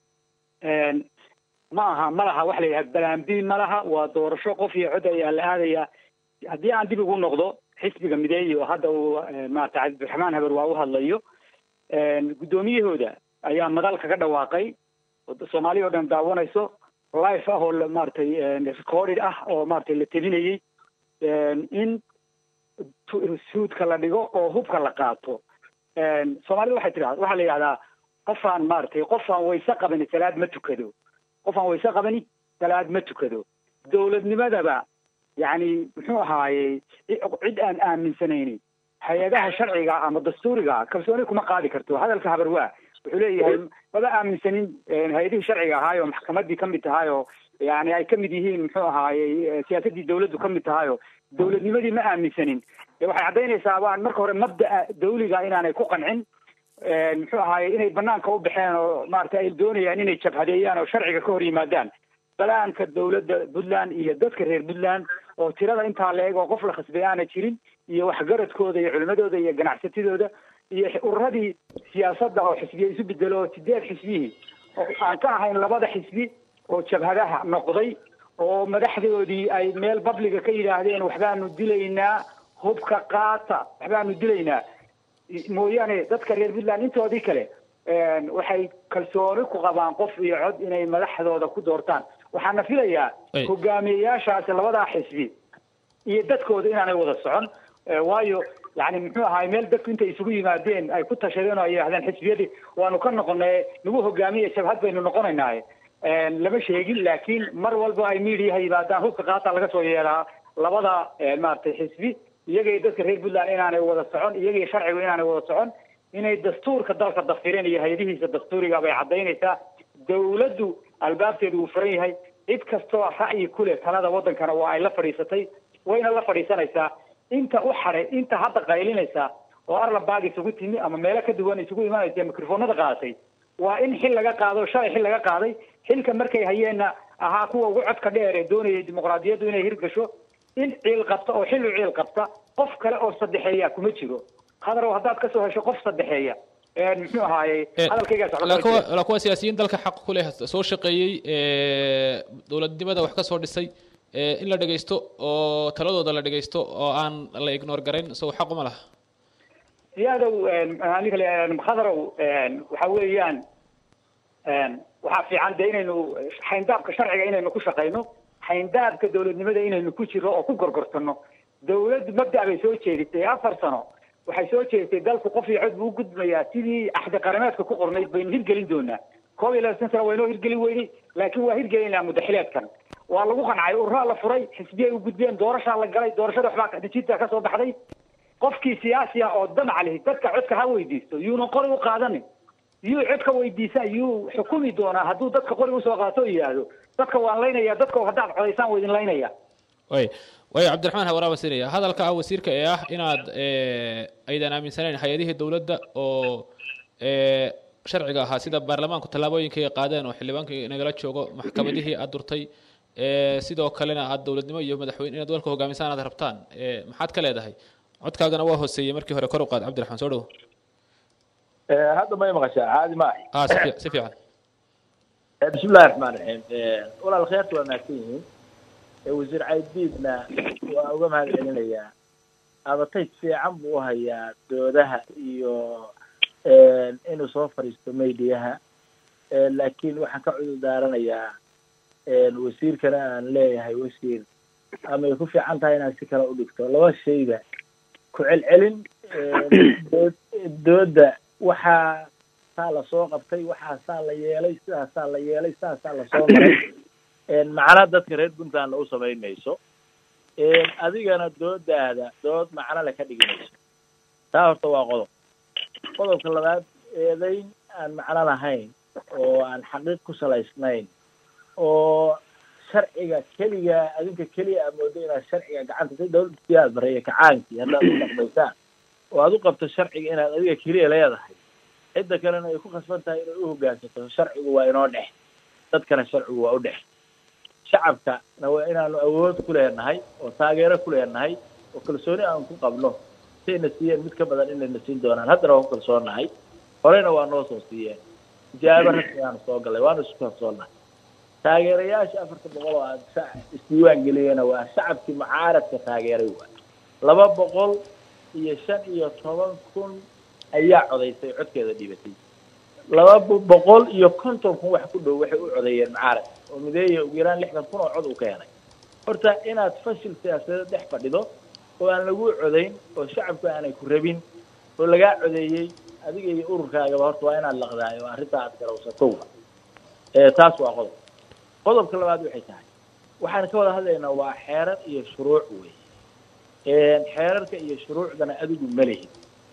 ma aha ma laha waxa la yidhaha balaambiin ma laha waa doorasho qof iyo cod ayaa la aadayaa haddii aan dib ugu noqdo xisbiga mideeyi oo hadda uu maarata cabdiraxmaan haber waa u hadlayo guddoomiyahooda ayaa madal kaga dhawaaqay soomaaliya oo dhan daawanayso life ah oo maaragtay recorded ah oo maaragtay la tebinayey in suudka la dhigo oo hubka la qaato soomaalida waxay tidhahda waxaa la yidhahdaa qofaan maaragtay qofaan wayse qabani salaad ma tukado qofaan wayse qabani salaad ma tukado dowladnimadaba yacni muxuu ahaayey cid aan aaminsanaynin hay-adaha sharciga ama dastuuriga kalsooni kuma qaadi karto hadalka habarwaa wuxuu leeyahay maba aaminsanin hay-adihii sharciga ahaay oo maxkamadii kamid tahay oo yani ay kamid yihiin muxuu ahaayey siyaasadii dawladdu kamid tahay oo dowladnimadii ma aaminsanin waxay caddaynaysaa waan marka hore mabda'a dawliga inaanay ku qancin muxuu ahaayey inay banaanka u baxeen oo maaragtay ay doonayaan inay jabhadeeyaan oo sharciga ka hor yimaadaan balaanka dawladda puntland iyo dadka reer puntland oo tirada intaa la eg oo qof la khasbay aana jirin iyo waxgaradkooda iyo culimadooda iyo ganacsatidooda iyo ururadii siyaasadda oo xisbiya isu bedelo oo sideed xisbihii oo aan ka ahayn labada xisbi oo jabhadaha noqday oo madaxdoodii ay meel babliga ka yidhaahdeen waxbaanu dilaynaa hubka qaata waxbaanu dilaynaa mooyaane dadka reer puntland intoodii kale waxay kalsooni ku qabaan qof iyo cod inay madaxdooda ku doortaan waxaana filayaa hogaamiyeyaashaasi labadaa xisbi iyo dadkooda inaanay wada socon waayo yani muxuu ahaay meel dadku intay isugu yimaadeen ay ku tashadeen oo ay yidhahdeen xisbiyadii waanu ka noqonay nagu hogaamiye jabhad baynu noqonaynaaye lama sheegin laakiin mar walba ay miidiyaha yimaadaan hubka qaata laga soo yeelaa labada maaragtay xisbi iyagay dadka reer puntland inaanay wada socon iyagay sharcigu inaanay wada socon inay dastuurka dalka dafireen iyo hay-adihiisa dastuuriga bay caddaynaysaa dawladdu albaabteedu uu furan yahay cid kastoo ra'yi ku leh talada waddankana waa ay la fadhiisatay wayna la fadhiisanaysaa inta u xaday inta hadda qaylinaysa oo arlabaag isugu timi ama meelo ka duwan isugu imanaysa mikrofoonada qaadatay waa in xil laga qaado shalay xil laga qaaday xilka markay hayeenna ahaa kuwa ugu codka dheer ee doonayay dimuqraadiyaddu inay hirgasho in ciil qabta oo xilli ciil qabta qof kale oo saddexeeya kuma jiro hadarow haddaad kasoo hesho qof saddexeeya muxuu ahaayey hadalkaygaa kuwa siyaasiyiin dalka xaq ku leh soo shaqeeyey dowladnimada wax ka soo dhisay in la dhegaysto oo taladooda la dhegaysto oo aan la ignore garayn isago xaq uma laha siyaadow aniga khadarow waxa weeyaan waxaa fiican de inaynu xayndaabka sharciga inaynu ku shaqayno xayndaabka dowladnimada inaynu ku jiro oo ku gorgortano dawladdu mabda' bay soo jeedisay afar sano waxay soo jeedisay dalku qof iyo cod buu u gudbayaa sidii axdi qarameedka ku qornayd baynu hirgelin doonaa koob iyo labaatan sano waynoo hirgelin weynay laakiin waa hirgelinaa mudaxileedkan waa lagu qancay ururaa la furay xisbiyay u gudbeen doorashaa la galay doorashada waxbaa kadijinta ka soo baxday qofkii siyaasi ah oo damac lihi dadka codka ha weydiisto yuunan qori u qaadanin yuu codka weydiisa yuu xukumi doonaa hadduu dadka qori usoo qaato oo yidhaahdo dadka waan laynaya dadka haddaad codaysaan waa idin laynaya way way cabdiraxmaan hawaraaba sinaya hadalka ah wasiirka ee ah inaad aydan aaminsanayn hay-adihii dowladda oo sharciga ahaa sida baarlamaanku tallaabooyinkay qaadeen oo xildhibaankii nagala joogo maxkamadihii aad durtay sidoo kalena aad dowladnimo iyo madaxweyne inaad dalka hogaamisaan aad rabtaan maxaad ka leedahay codkaagana waa hooseeyey markii hore kor u qaad cabdiraxmaan soo dhowo hadda may maqashaa caadi ma ahi ah si fiic- si fiican bismi illahi raxmaan raxiim walaal kheerta waa mahadsan yihiin wasiir caydiidna waa uga mahad celinayaa abatay fiican buu u hayaa doodaha iyo inuu soo fadhiisto maydiyaha laakiin waxaan ka cudur daaranayaa wasiirkana aan leeyahay wasiir amay ku fiican tahay inaad si kale u dhigto laba shayba ku celcelin dood- dooda waxaa saa lasoo qabtay waxaa saa la yeelay sidaasaa la yeelay sidaasaa lasoo maray macna dadka reer puntlandna u samayn mayso adigana doodaada dood macno le ka dhigi mayso taa horta waa qodob qodobka labaad eedayn aan macno lahayn oo aan xaqiiq ku salaysnayn oo sharciga keliga adinka keliya aa moodo inaad sharciga gacanta si dawladda siyaad bareeya kacaankii haddaad u dhaqmaysaan oo aad u qabto sharciga inaad adiga keliya leedahay cidda kalena ay ku khasban tahay inay u hoggaansato sharcigu waa inoo dhex dadkana sharcigu waa u dhex shacabkana waa inaanu awood ku leenahay oo taageero ku leenahay oo kalsooni aan ku qabno sayna siiyeen mid ka badan inayna siin doonaan haddana waan ku kalsoonnahay horeyna waa noo soo siiyeen ijaabo rasmi aanu soo gallay waanu isku kalsoonnahay taageerayaasha afarta boqol oo aad sa- isdiiwaan geliyena waa shacabkii mucaaradka taageeray waa laba boqol iyo shan iyo toban kun ayaa codaysay codkeeda dhibatay laba bo- boqol iyo konton kun wax ku dhow waxay u codeeyeen mucaarad oo mideeya ugu yaraan lixdan kun oo cod uu ka helay horta inaad fashil siyaasadeed dhex fadhido oo aan lagu codayn oo shacabku aanay ku rabin oo lagaa codeeyey adiga iyo ururkaagaba horta waa inaad laqdaay oo arrintaa aad garawsato ee taas waa qodob qodobka labaad waxay tahay waxaan ka wada hadlaynaa waa xeerar iyo shuruuc wey xeerarka iyo shuruucdana adigu ma lihid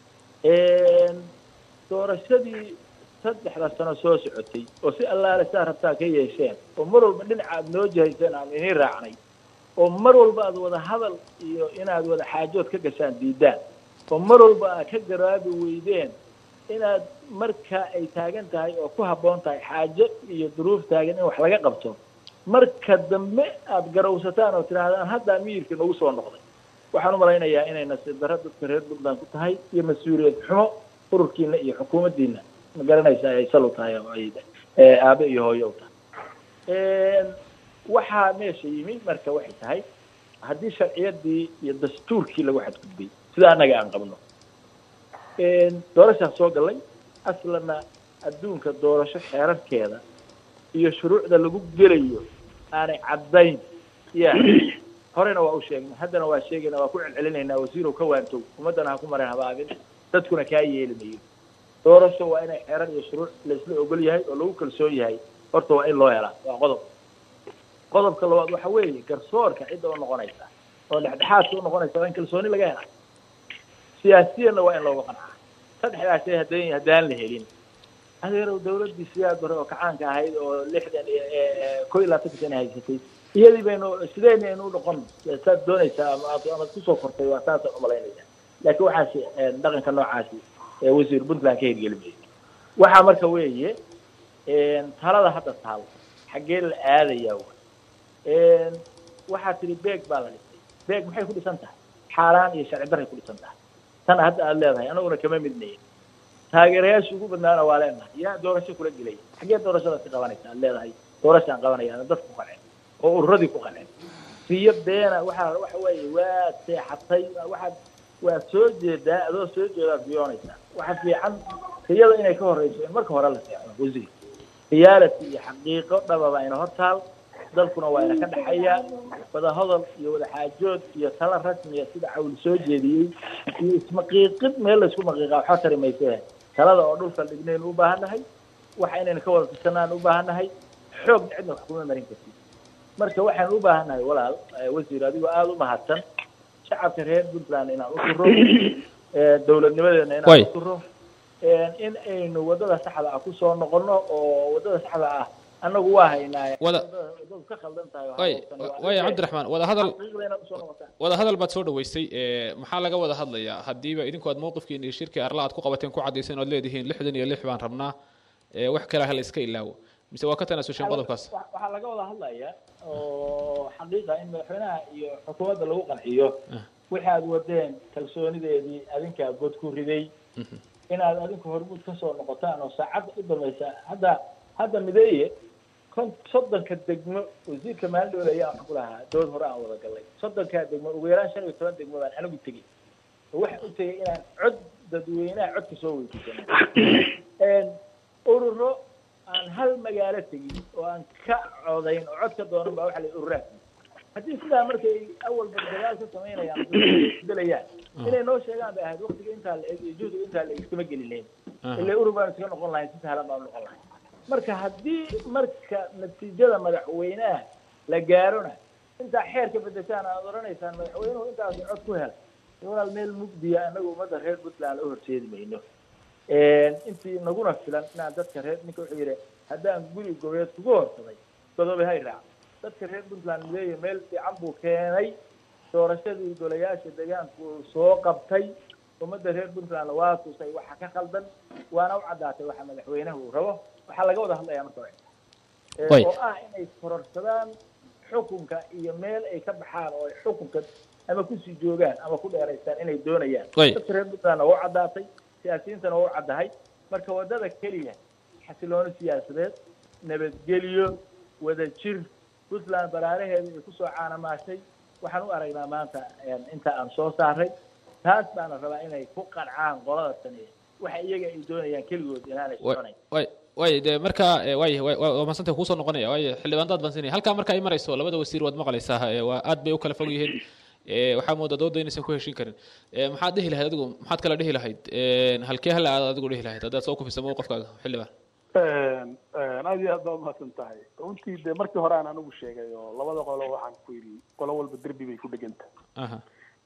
doorashadii saddexda sano soo socotay oo si allaale saa rabtaa ka yeesheen oo mar walba dhinaca aad noo jihayseen aan iniin raacnay oo mar walba aad wada hadal iyo inaad wada xaajood ka gashaan diidaan oo mar walba aad ka garaabi weydeen inaad marka ay taagan tahay oo ku habboon tahay xaajo iyo duruuf taagan in wax laga qabto marka dambe aad garawsataan oo tidhaahdaan haddaa miyirka nagu soo noqday waxaan u malaynayaa inay nasiib darro dadka reer puntland ku tahay iyo mas-uuliyad xumo ururkiina iyo xukuumaddiina ma garanaysa ay sal u tahay oo ay aabe iyo hooyo u tahay waxaa meesha yimi marka waxay tahay haddii sharciyadii iyo dastuurkii lagu xadgudbay sida annaga aan qabno doorashaan soo gallay aslanna adduunka doorasho xeerarkeeda iyo shuruucda lagu gelayo aanay caddayn ya horena waa u sheegnay haddana waa sheegayna waa ku celcelinaynaa wasiirow ka waantow ummaddana ha ku marin habaabin dadkuna kaa yeeli mayo doorasho waa inay xeerar iyo shuruuc laisla ogol yahay oo lagu kalsoon yahay horta waa in loo helaa waa qodob qodobka labaad waxa weeye garsoorka cidda u noqonaysa oo dhexdhexaadka u noqonaysa waa in kalsooni laga helaa siyaasiyanna waa in looga qancaa saddexdaasay hadan haddaan la helin adeerow dawladdii siyaad bare oo kacaanka ahayd oo lixdan ko iyo labaatanka sana haysatay iyadii baynu sideyna aynu u noqon saad doonaysaa ama aad amaad kusoo kortay waa saasaan umalaynaya laakiin waxaasi dhaqanka noocaasi wasiir puntland ka hirgeli mayso waxaa marka weeye talada hadda taal xaggee la aadayaa waxaa tihi beeg baa la dhisay beeg maxay ku dhisan tahay xaaraan iyo sharci darray ku dhisan tahay tan hadda aada leedahay anaguna kama midnayin taageerayaasha ugu badnaana waa leenahay yaa doorasho kula gelaya xaggee doorashadaas ka qabanaysa aad leedahay doorashaan qabanaya ana dadku ku qanceen oo ururadii ku qanceen riyo beena waxaa waxa weeye waad seexatay waxaad waad soo jeedaa adoo soo jeedaad riyoonaysaa waxa fiican riyada inay ka horreyso in marka hore la seexdo wasiir reality iyo xaqiiqo dhababa ina hortaal dalkuna waa ina ka dhexeeyaa wada hadal iyo wada xaajood iyo tala rasmiya sida cawl soo jeediyey iyo ismaqiiqid meel laysku maqiiqaa waxba tari mayse talada oo dhulka dhignaynu u baahannahay waxa inaynu ka wada tirsanaan u baahannahay xoogna cidna wax kuma marin kartid marka waxaanu u baahannahay walaal wasiir adigoo aada u mahadsan shacabka reer puntland inaan u turo dawladnimadeena inaan u turo in aynu wadada saxda ah kusoo noqono oo wadada saxda ah annagu waa haynaa wada wadadu ka khaldan tahay way way cabdiraxmaan wada hadal wada hadal baad soo dhaweysay maxaa laga wada hadlayaa haddiiba idinku aad mowqifkiin iyo shirkii arla aad ku qabateen ku caddayseen oad leedihiin lixdan iyo lix baan rabnaa wax kale hala iska ilaawo mise waa ka tanaasulsheen qodobkaas waxaa laga wada hadlayaa oo xaqiiqa in madaxweynaha iyo xukuumadda lagu qanciyo wixii aad wadeen kalsoonideedii adinkaa god ku riday inaad adinku hormuud kasoo noqotaan oo saacadda u dambaysa hadda hadda mideeye kon soddonka degmo wasiirka maalindhooda ayaa wax ku lahaa dood hore aan wada gallay soddonkaa degmo ugu yaraan shan iyo toban degmo baan anigu tegey oo waxa u tegay inaan cod dadweynaha codka soo weydiisano ururo aan hal magaalo tegin oo aan ka codayn oo cod ka doonan baa waxa la ururaad haddii sidaa markay awalba dagaal ka samaynayaan belayaan inay noo sheegaan bay ahayd waktiga intaa la eg iyo juhdiga intaa la eg iskama gelinayn ilaa urur baan iskaga noqon lahayn si sahlan baan noqon lahayn marka haddii marka natiijada madaxweynaha la gaarona intaa xeerka bedeshaan aad odhanaysaan madaxweynuhu intaas cod ku helay walaal meel mugdiya anagu ummadda reer puntland u horseedi mayno intii naguna filan inaan dadka reer ninka wuxuu yidhi haddaan guri gobeed kugu horsaday godobe hay raac dadka reer puntland mideeya meel fiican buu keenay doorashadii golayaasha deegaanku uu soo qabtay ummadda reer puntland waa tusay waxa ka khaldan waana u caddaatay waxa madaxweynaha uu rabo waxaa laga wada hadlayaa marka hore Eh, Way. oo ah inay kororsadaan xukunka iyo meel ay ka baxaan oo ay xukunka ama kusii joogaan ama ku dheeraystaan inay doonayaan Way. dadka reer puntland waa u caddaatay siyaasiyiintana waa u caddahay marka wadada keliya xasilooni siyaasadeed nabadgelyo wadajir puntland baraaraheeda ay kusoo caanamaashay waxaan u aragnaa maanta een, inta aan soo saaray taas baana rabaa inay ku qancaan qolada tani waxa iyaga ay doonayaan keligood inaanay way soconayn way way de marka eh, way way way- waa mahadsantay kuusoo noqonaya way xildhibaandaad baan siinaya halkaa marka ay marayso labada wasiir waad maqlaysaa eh, waa aad bay u kala fog yihiin Eh, waxaa moodaa dooda inaysan ku heshin karin Eh, maxaad dhihi lahayd adigu maxaad kala dhihi lahayd Eh, halkee hala aad adigu dhihi lahayd haddaad soo kufisa qofkaaga xildhibaan aad iyo aad baa umahadsan tahay runtii dee markii hore aan anigu sheegay oo labada qolo waxaan ku yidhi qolo walba derbi bay ku dheganta aha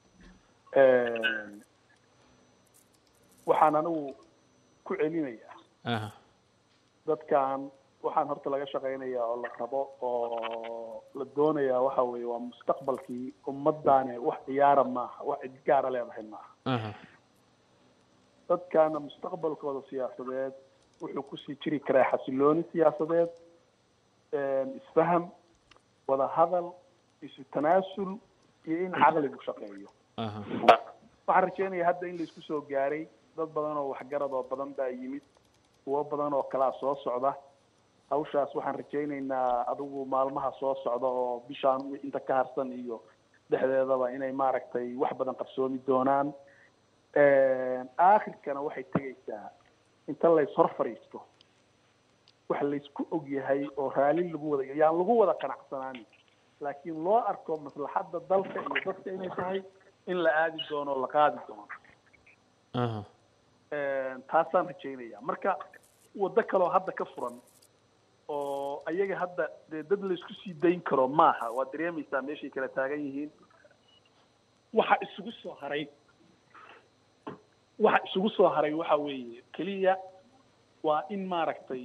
waxaan anigu ku celinayaa aha dadkan waxaan horta laga shaqaynayaa oo la rabo oo la doonayaa waxa weeye waa mustaqbalkii ummadaani wax ciyaara maaha wax cid gaara leedahay maaha aha dadkaana mustaqbalkooda siyaasadeed wuxuu kusii jiri karaa xasilooni siyaasadeed isfaham wada hadal isu tanaasul iyo in caqligu shaqeeyo aha waxaan rajeynaya hadda in laisku soo gaaray dad badan oo waxgarad oo badan baa yimid kuwo badan oo kalaa soo socda hawshaas waxaan rajaynaynaa adigu maalmaha soo socda oo bishaan inta ka harsan iyo dhexdeedaba inay maaragtay wax badan qarsoomi doonaan aakhirkana waxay tegaysaa inta lays hor fadhiisto wax laysku og yahay oo raali lagu wada yaan lagu wada qanacsanaanin laakiin loo arko maslaxadda dalka iyo dadka inay tahay in la aadi doono oo la qaadi doono aha taasaan rajaynaya marka waddo kaloo hadda ka furan oo ayaga hadda dee dad laysku sii dayn karo maaha waad dareemaysaa meeshay kala taagan yihiin waxa isugu soo haray waxa isugu soo haray waxa weeye keliya waa in maaragtay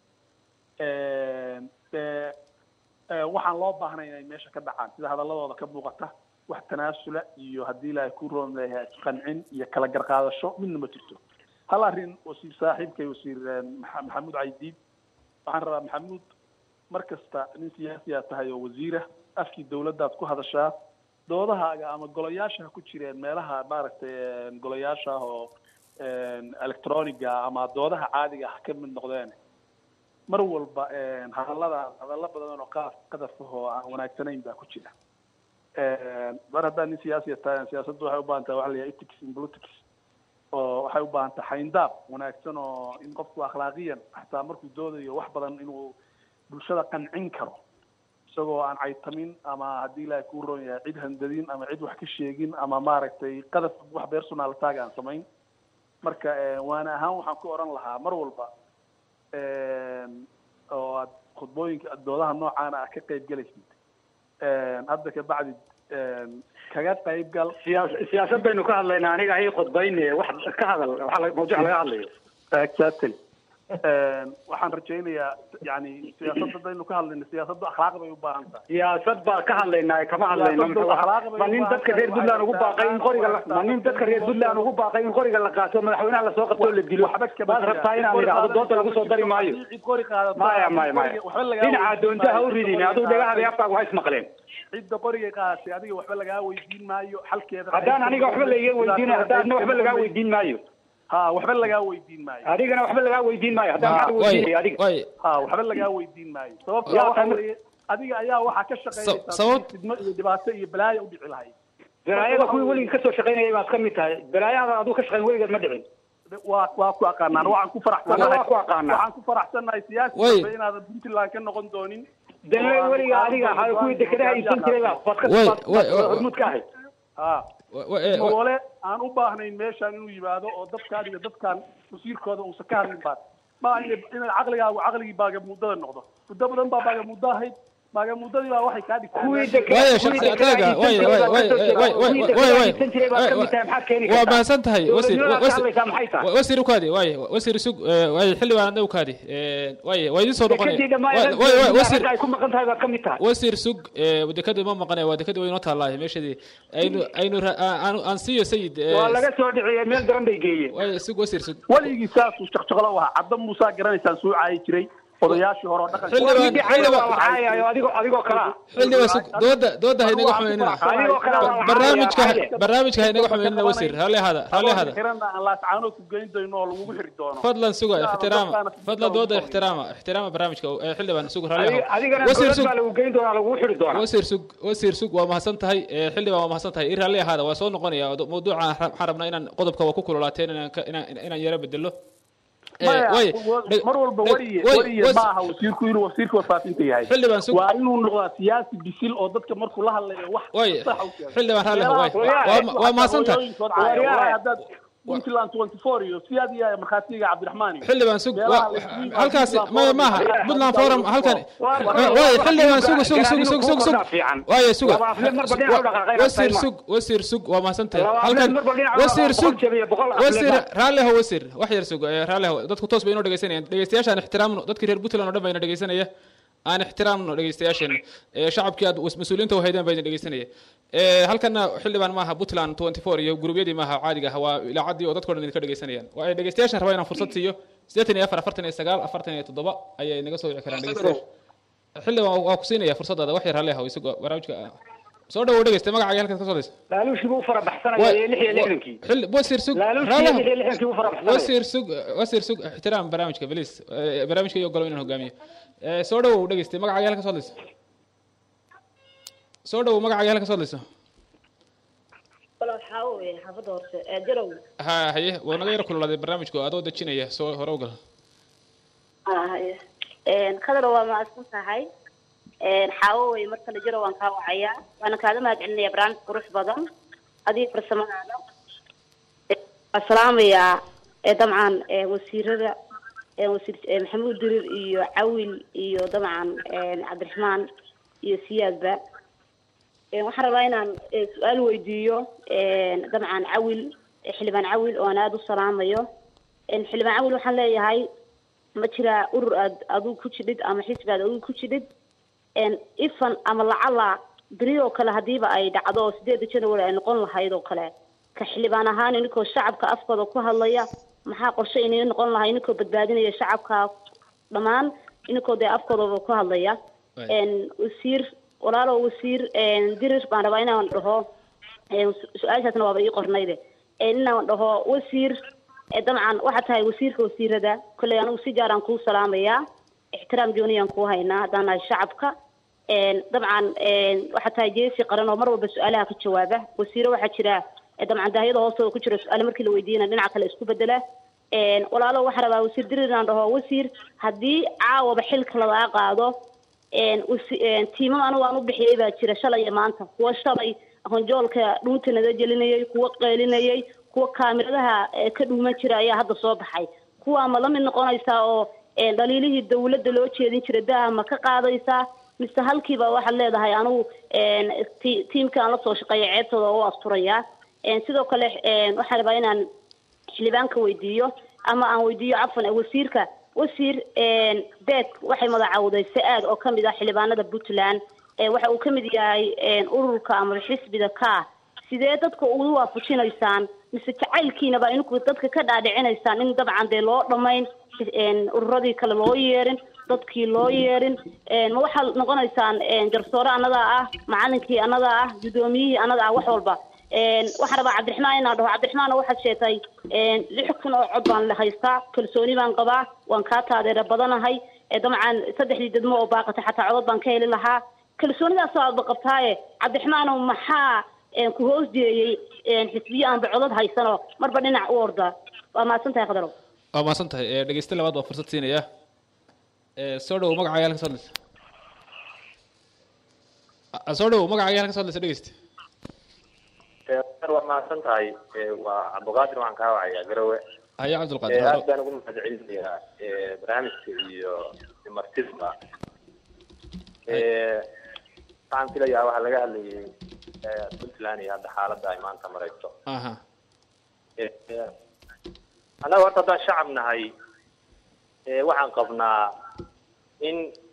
dee waxaan loo baahnay inay meesha ka dhacaan sida hadaladooda ka muuqata wax tanaasula iyo haddii ilaahay ku roon leeyahay isqancin iyo kala garqaadasho midna ma jirto hal arrin wasiir saaxiibkay wasiir maxa- maxamuud caydiid waxaan rabaa maxamuud mar kasta nin siyaasiyaa tahay oo wasiira afkii dawladdaad ku hadashaa doodahaaga ama golayaasha ha ku jireen meelaha maaragtay golayaasha ah oo electroniga ama doodaha caadiga ha ka mid noqdeen mar walba hadallada hadallo badan oo qaaf qadaf ah oo aan wanaagsanayn baa ku jira mar haddaa nin siyaasiya tahay siyaasaddu waxay u baahan tahay waxa la yidhaha ethics in politics oo waxay u baahan tahay xayndaab wanaagsan oo in qofku akhlaaqiyan xataa markuu doodayo wax badan inuu bulshada qancin karo isagoo aan caytamin ama haddii ilaahay kuu roon yahay cid handadin ama cid wax ka sheegin ama maaragtay qadaf wax personal tag aan samayn marka waana ahaan waxaan ku oran lahaa mar walba oo aad khudbooyinka doodaha noocaana ah ka qayb gelaysid hadda ka bacdi kaga qayb gal siyaas siyaasad baynu ka hadlaynaa aniga hay khudbayne wax ka hadal waxa la- mawduuc laga hadlayo exactly waxaan rajaynayaa yani siyaasadda hadaynu ka hadlayno siyaasaddu akhlaaq bay u baahan tahay siyaasad baa ka hadlaynaa kama hadlayno muxuu ahaa ma nin dadka reer puntland ugu baaqay in qoriga la- ma nin dadka reer puntland ugu baaqay in qoriga la qaato madaxweynaha lasoo qabto oo la dilo waad rabtaa inaan idhaahdo dooda lagu soo dari maayo maya maya maya dhinaca doonta ha u ridin aduu dhagahaada afkaagu ha ismaqleen cidda qoriga qaadatay adiga waxba lagaa weydiin maayo xalkeeda haddaan aniga waxba laiga weydiin haddaadna waxba lagaa weydiin maayo ha waxba lagaa weydiin maayo adigana waxba lagaa weydiin maayo haddaan maxaa way weydiinaya adiga way ha waxba lagaa weydiin maayo sababta Yaa waxa tan- weeye adiga ayaa waxaa ka shaqeynaysaa sabab- sidii fidmo iyo dhibaato iyo balaayo u dhici lahayd balaayada kuwii weligii kasoo shaqaynayay baad ka mid tahay balaayada aduu ka shaqayn weligeed ma dhicin waa waa ku aqaanaan waxaan ku faraxsanahay Anna waa ku aqaanaa. waxaan ku faraxsanahay siyaasi Way. dambe inaadan puntland ka noqon doonin dana weliga adiga ahaa kuwii dekedaha iibsan jiray baa baad ka Way, baad- way, baad way. hormuud ka ahayd ha wa- wa- eh, wa- mawale aan u baahnayn meeshaan inuu yimaado oo dadkaan iyo dadkaan wasiirkooda uusan ka hadlin baan ma inay inay caqligaagu caqligii baagamuudada noqdo muddo badan baa baagamuuddo ahayd magamuddadii baa waxay kaa dhigtay kuwii meesha- dekeed- Waayo, kuwii shakhsi dekeed ataaga, haysan waayo, jiray waayo, baad ka soo waayo, jeedaa. waayo, Kuwii waayo, dekeed waayo, haysan jiray baad ka waayo, mid tahay, maxaad keeni waa kartaa? mahadsan tahay wasiir Dowladnimadaad wasiir- ka hadlaysaa maxay tahay? wasiir ukaadi waaye wasiir sug eh, waaye xildhibaan adna ukaadi eh, waaye waa idin soo noqonaya Dekedii dhammaan Waa- ragga waaye, waaye, wasiir ragga ay ku maqan tahay baad ka mid tahay wasiir sug eh, dekada ma maqanaya waa dekada way inoo taallaaye meeshadii aynu aynu ra- aan- aan- aan siiyo sayid eh, waa laga soo dhiciyay meel daran bay geeyeen waaye sug wasiir sug weligii saasuu shaqshaqlo u ahaa cadda muusaa garanaysaan suu caayi jiray odayaashii hore oo dhaqanka Xildhibaan- Midii cayda waa la caayayo adigoo adigoo kale ah xildhibaan sug dooda dooda ha inaga xumeynina adigoo kale waa la barnaamijka caayayo. barnaamijka ha inaga xumeynina wasiir raalli ahaada raalli ahaada xirana aan laascaanood ku geyn doono oo lagugu xiri doono fadlan suga Yaa, ixtiraama dadkaana fadlan fikirka dooda ugu ixtiraama ixtiraama barnaamijka eh, xildhibaan sug raalli Adiga- ahaada adigana wasiir dowlad sug baa lagu geyn doonaa lagu xiri doonaa wasiir sug wasiir sug waa mahadsan tahay eh, xildhibaan waa mahadsan tahay i raalli ahaada waa soo noqonaya do- mawduuca waxaan rabnaa inaan qodobka waa ku kululaateen inaan ka- inaan inaan yaro bedelo Eh, Maya, waaye, wa- dheg- mar walba dheg- wariye waaye, wariye was- ma aha wasiirku inuu wasiirka warfaafinta yahay xildhibaan sug waa inuu noqdaa siyaasi bisil oo dadka markuu la hadlayo wax waaye sax u sheego. xildhibaan raalli Meelaha waaye hooyaha- waa ma- waa mahadsan tahay hooyooyinkood caaya. Waaye. Waaye haddaad puntland 24 iyo siyaad iyo markhaatiga cabdiraxmaan iyo xildhibaan sug Meelaha waa- la isku- halkaasi Puntland maya Forum maaha iyo- puntland forum halkan Waa- waaye xildhibaan sug sug sug sug sug sug fiican. waaye suga Laba afle marba dhinac u dhaqaaqayna wasiir tahay ma. sug wasiir sug waa mahadsan tahay Laba afle halkan marba dhinac u wasiir dhaqaaqo, sug boqol jebiye, boqol afle wasiir ba. raalli ho wasiir wax yar sug eh, raalli ho dadku toos bay inoo dhegeysanayaan dhegeystayaashaan ixtiraamno dadkii reer puntland oo dhan bayna dhegeysanaya aan ixtiraamno dhegeystayaasheena Eh, shacabkii aad was- mas-uuliyiinta u haydeen bayna dhegeysanaya Eh, halkana xildhibaan maaha puntland 24 iyo gurubyadii maaha caadiga ah waa ilaacaddii oo dadkoo dhan idinka dhegeysanayaan waa ay dhegeystayaashan rabaa inaan fursad siiyo siddeetan iyo afar afartan iyo sagaal afartan iyo toddoba ayay naga soo wici karaan dhegeystayaasha xildhibaan waa ku siinaya fursadaada wax yar hallee haw isagoo barnaamijka ah. soo dhawow dhegeysta magacaaga halkaad ka soo daysa laaluushii buu u fara baxsanaya iyo lix iyo lixdankii xilli wasiir sug laaluushii raalli iyo haw. lix iyo lixdankii buu fara baxsanaya wasiir sug wasiir sug ixtiraam barnaamijka beliis Eh, barnaamijka iyo ogolow inaan hogaamiyo Eh, soo dhawow dhegeystay magacaaga halka soo hadlaysa soo dhawow magacaaga halka soo hadlaysa wala waxaa weeye xaafadda horse ee jarow ha haye waa naga yar kululaaday barnaamijku adoo dejinaya soo hore ugal kadar waa maadsan tahay xaawo weye mar kale jarow waan kaa wacayaa waana kaaga mahad celinaya barnaamij qurux badan adiga farsamadaada waa salaamayaa ee dabcan ee wasiirada ee wasiir ee maxamuud dirir iyo cawil iyo dabcan cabdiraxmaan iyo siyaadba Een, waxaan rabaa inaan eh, su-aal weydiiyo een, dabcan cawil eh, xildhibaan cawil oo aan aada u salaamayo Een, xildhibaan cawil waxaan leeyahay ma jiraa urur aad adigu ku jidhid ama xisbi aad adigu ku jidhid Een, ifan ama lacala beri oo kale hadiiba ay dhacdo oo sideeda january ay noqon lahayd oo kale ka xildhibaan ahaan ininkoo shacabka afkooda ku hadlaya maxaa qorshe inay noqon lahay ininkoo badbaadinaya shacabka dhammaan ininkoo dee afkoodaba ku hadlaya Right. Een, wasiir walaalo wasiir een, dirir baan rabaa inaan dhaho een, su- su-aashaasna waaba ii qornayde Een, inaan dhaho wasiir ee, dabcan waxaad tahay wasiirka wasiirada kolley anigu si gaaraan kuu salaamayaa ixtiraam gooniyaan kuu haynaa haddaan nahay shacabka Een, dabcan een, waxaad tahay jeesi qaran oo mar walba su-aalaha ka jawaaba wasiiro waxaa jira ee, dabcan daahiyada hoostooda ku jira su-aale markii la weydiiyana dhinaca kale isku bedela Een, walaalo waxaa rabaa wasiir dirir inaan dhaho wasiir haddii caawaba xilka lagaa qaado een wasi- een tiimam anigu aan u bixiyey baa jira shalay iyo maanta kuwa shalay honjoolka dhuunta naga gelinayay kuwa qeylinayay kuwa kaamiradaha ee ka dhuuman jira ayaa hadda soo baxay kuwaa ma la mid noqonaysaa oo een dhaliilihii dawladda loo jeedin jiray daha ma ka qaadaysaa mise halkiiba waxaad leedahay anigu een ti- tiimka aan la soo shaqeeya ceebtooda u asturayaa een sidoo kale een waxaan rabaa inaan xildhibaanka weydiiyo ama aan weydiiyo cafan ee wasiirka wasiir een beek waxay magacawday sa-aad oo kamid ah xildhibaanada puntland ee waxa uu kamid yahay een ururka ama xisbiga ka sidee dadka ugu waafajinaysaan mise jacaylkiinaba inku dadka ka dhaadhicinaysaan in dabcan dee loo dhamayn een ururadii kale loo yeerin dadkii loo yeerin een ma waxaad noqonaysaan een garsoore annagaa ah macalinkii annagaa ah guddoomiyihii annaga ah wax walba een waxaan rabaa cabdiraxmaan inaan dhaho cabdiraxmaan waxaad sheegtay een lix kun oo cod baan la haystaa kalsooni baan qabaa waan kaa taageero badanahay ee dabcan saddexdii degmo oo baaqatay xataa codod baan ka heli lahaa kalsoonidaas aadba qabtaaye cabdiraxmaanow maxaa een ku hoos jeeyey een xisbiyo aanba codod haysano marba dhinac u orda waa mahadsan tahay khadarow waa mahadsan tahay Eh, dhegeyste labaad waa fursad siinaya Eh, soo dhawow magacaaga halka soo hadlaysa Ah, soo dhawow magacaaga halka soo hadlaysa dhegeyste waa mahadsan tahay waa cabdiqaadir waxaan kaa wacayaa garowe haya cabdulqaadir aad baan ugu mahadcelinayaa barnaamijka iyo martidba Eh, waxaan filayaa waxaa laga hadlayay eh, puntland iyo hadda xaaladda ay maanta marayso aha Eh, eh, annaga horta haddaan shacab nahay eh, waxaan qabnaa in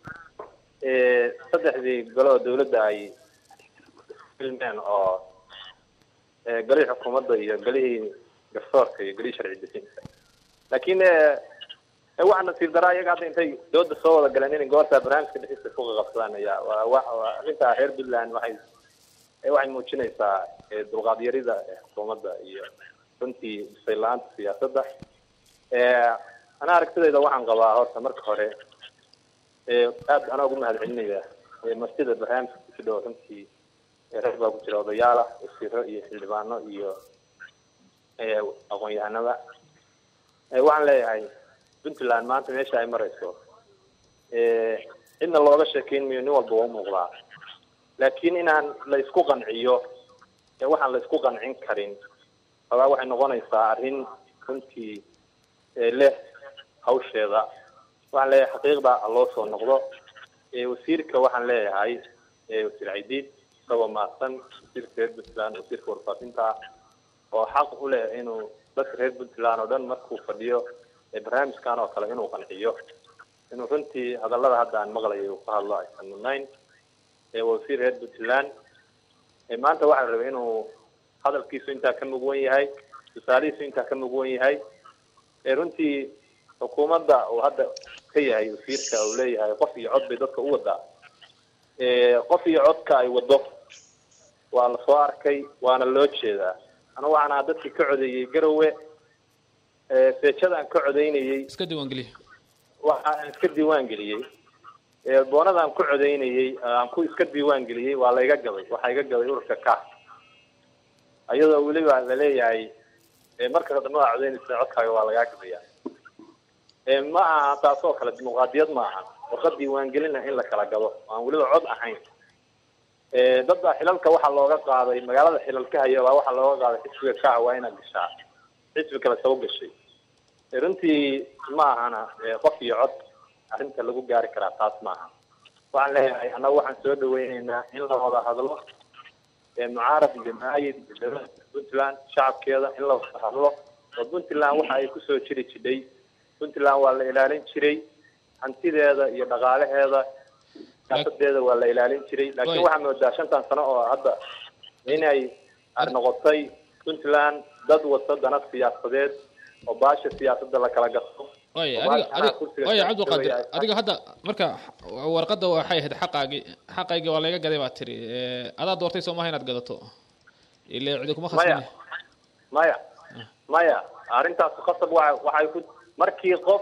eh, saddexdii goloo dawladda ay filmeen oo eh, golihii xukuumadda iyo golihii garsoorka iyo golihii sharci dejinta laakiin eh, eh, waxaa nasiib daraa iyaga hadda intay dooda soo wada galeen inay goorta barnaamijka dhexdiisa ku qaqabsadaan ayaa waa wa- waa arrintaa reer puntland waxay eh, waxay muujinaysaa eh, dulqaad yarida eh, xukuumadda iyo runtii bisay la-aanta siyaasadda Eh, ana aragtidayda waxaan qabaa horta marka hore eh, aad anaa ugu mahad celinaya eh, martida barnaamijka ku jidho runtii eh, rag baa ku jira odayaal ah wasiiro iyo xildhibaano iyo eh, aqoon-yahanada Eh, waxaan leeyahay puntland maanta meesha ay marayso eh, cidna looga sheekeyn mayo nin walba waa u muuqdaa laakiin inaan la isku qanciyo ee waxaan la isku qancin karin sabaa waxay noqonaysaa arrin runtii ee leh hawsheeda waxaan leeyahay xaqiiqda ha loo soo noqdo ee wasiirka waxaan leeyahay ee wasiir caydiid isagoo mahadsan wasiirka reer puntland wasiirka warfaafinta oo xaq u leh inuu dadka reer puntland oo dhan markuu fadhiyo ee barnaamijkan oo kale inuu qanciyo inuu runtii hadallada hadda aan maqlayo uu ka hadlo aysan mudnayn ee waa wasiir reer puntland ee maanta waxaa la rabay inuu hadalkiisu intaa ka mugwan yahay tusaalihiisu intaa ka mugwan yahay ee runtii xukuumadda uu hadda ka yahay wasiirka uu leeyahay qof iyo cod bay dadka u wadaa ee qof iyo codka ay wado waa la soo arkay waana loo jeedaa anigu waxaan ahaa dadkii ka codeeyey garowe ee seejadaan ka codeynayey iska diiwaangeliya waxaan iska diiwaan geliyey ee boonadaan ku codeynayey aan ku iska diiwaan geliyey waa la iga gabay waxaa iga gabay ururka ka ayadoo weliba laleeyahay ee marka dambe waa codeynaysa codkaaga waa lagaa gabaya ee ma aha taasoo kale dimuqraadiyad ma aha warqad diiwaangelina in la kala gado aan weliba cod ahayn ee dadba xilalka waxaa looga qaaday magaalada xilalka haya baa waxaa looga qaaday xisbiga kaha waa inaad gashaa xisbi kale soo gashay ee runtii ma ahana ee qof iyo cod arrinta lagu gaari karaa taas maaha waxaan leeyahay annaga waxaan soo dhaweyneynaa in la wada hadlo ee mucaarad iyo maayid iyo dowladda puntland shacabkeeda in la wada hadlo oo puntland waxa ay kusoo jiri jidhay puntland waa la ilaalin jiray hantideeda iyo dhaqaalaheeda siyaasadeeda waa la ilaalin jiray laakiin waxaa moodaa shantan sano oo hadda inay ar noqotay puntland dad wata dana siyaasadeed oo baasha siyaasadda la kala gato waay oo adiga baasha adiga kursiga waay siyaasadda cabdiqaadir way- adiga hadda marka warqadda waxay ahayd xaqaagii xaqaygii waa layga gaday baa tiri Eh, adaa doortay soo maaha inaad gadato ile cidi kuma maya khasbani maya maya arrintaas qasab waxa waxay ku markii qof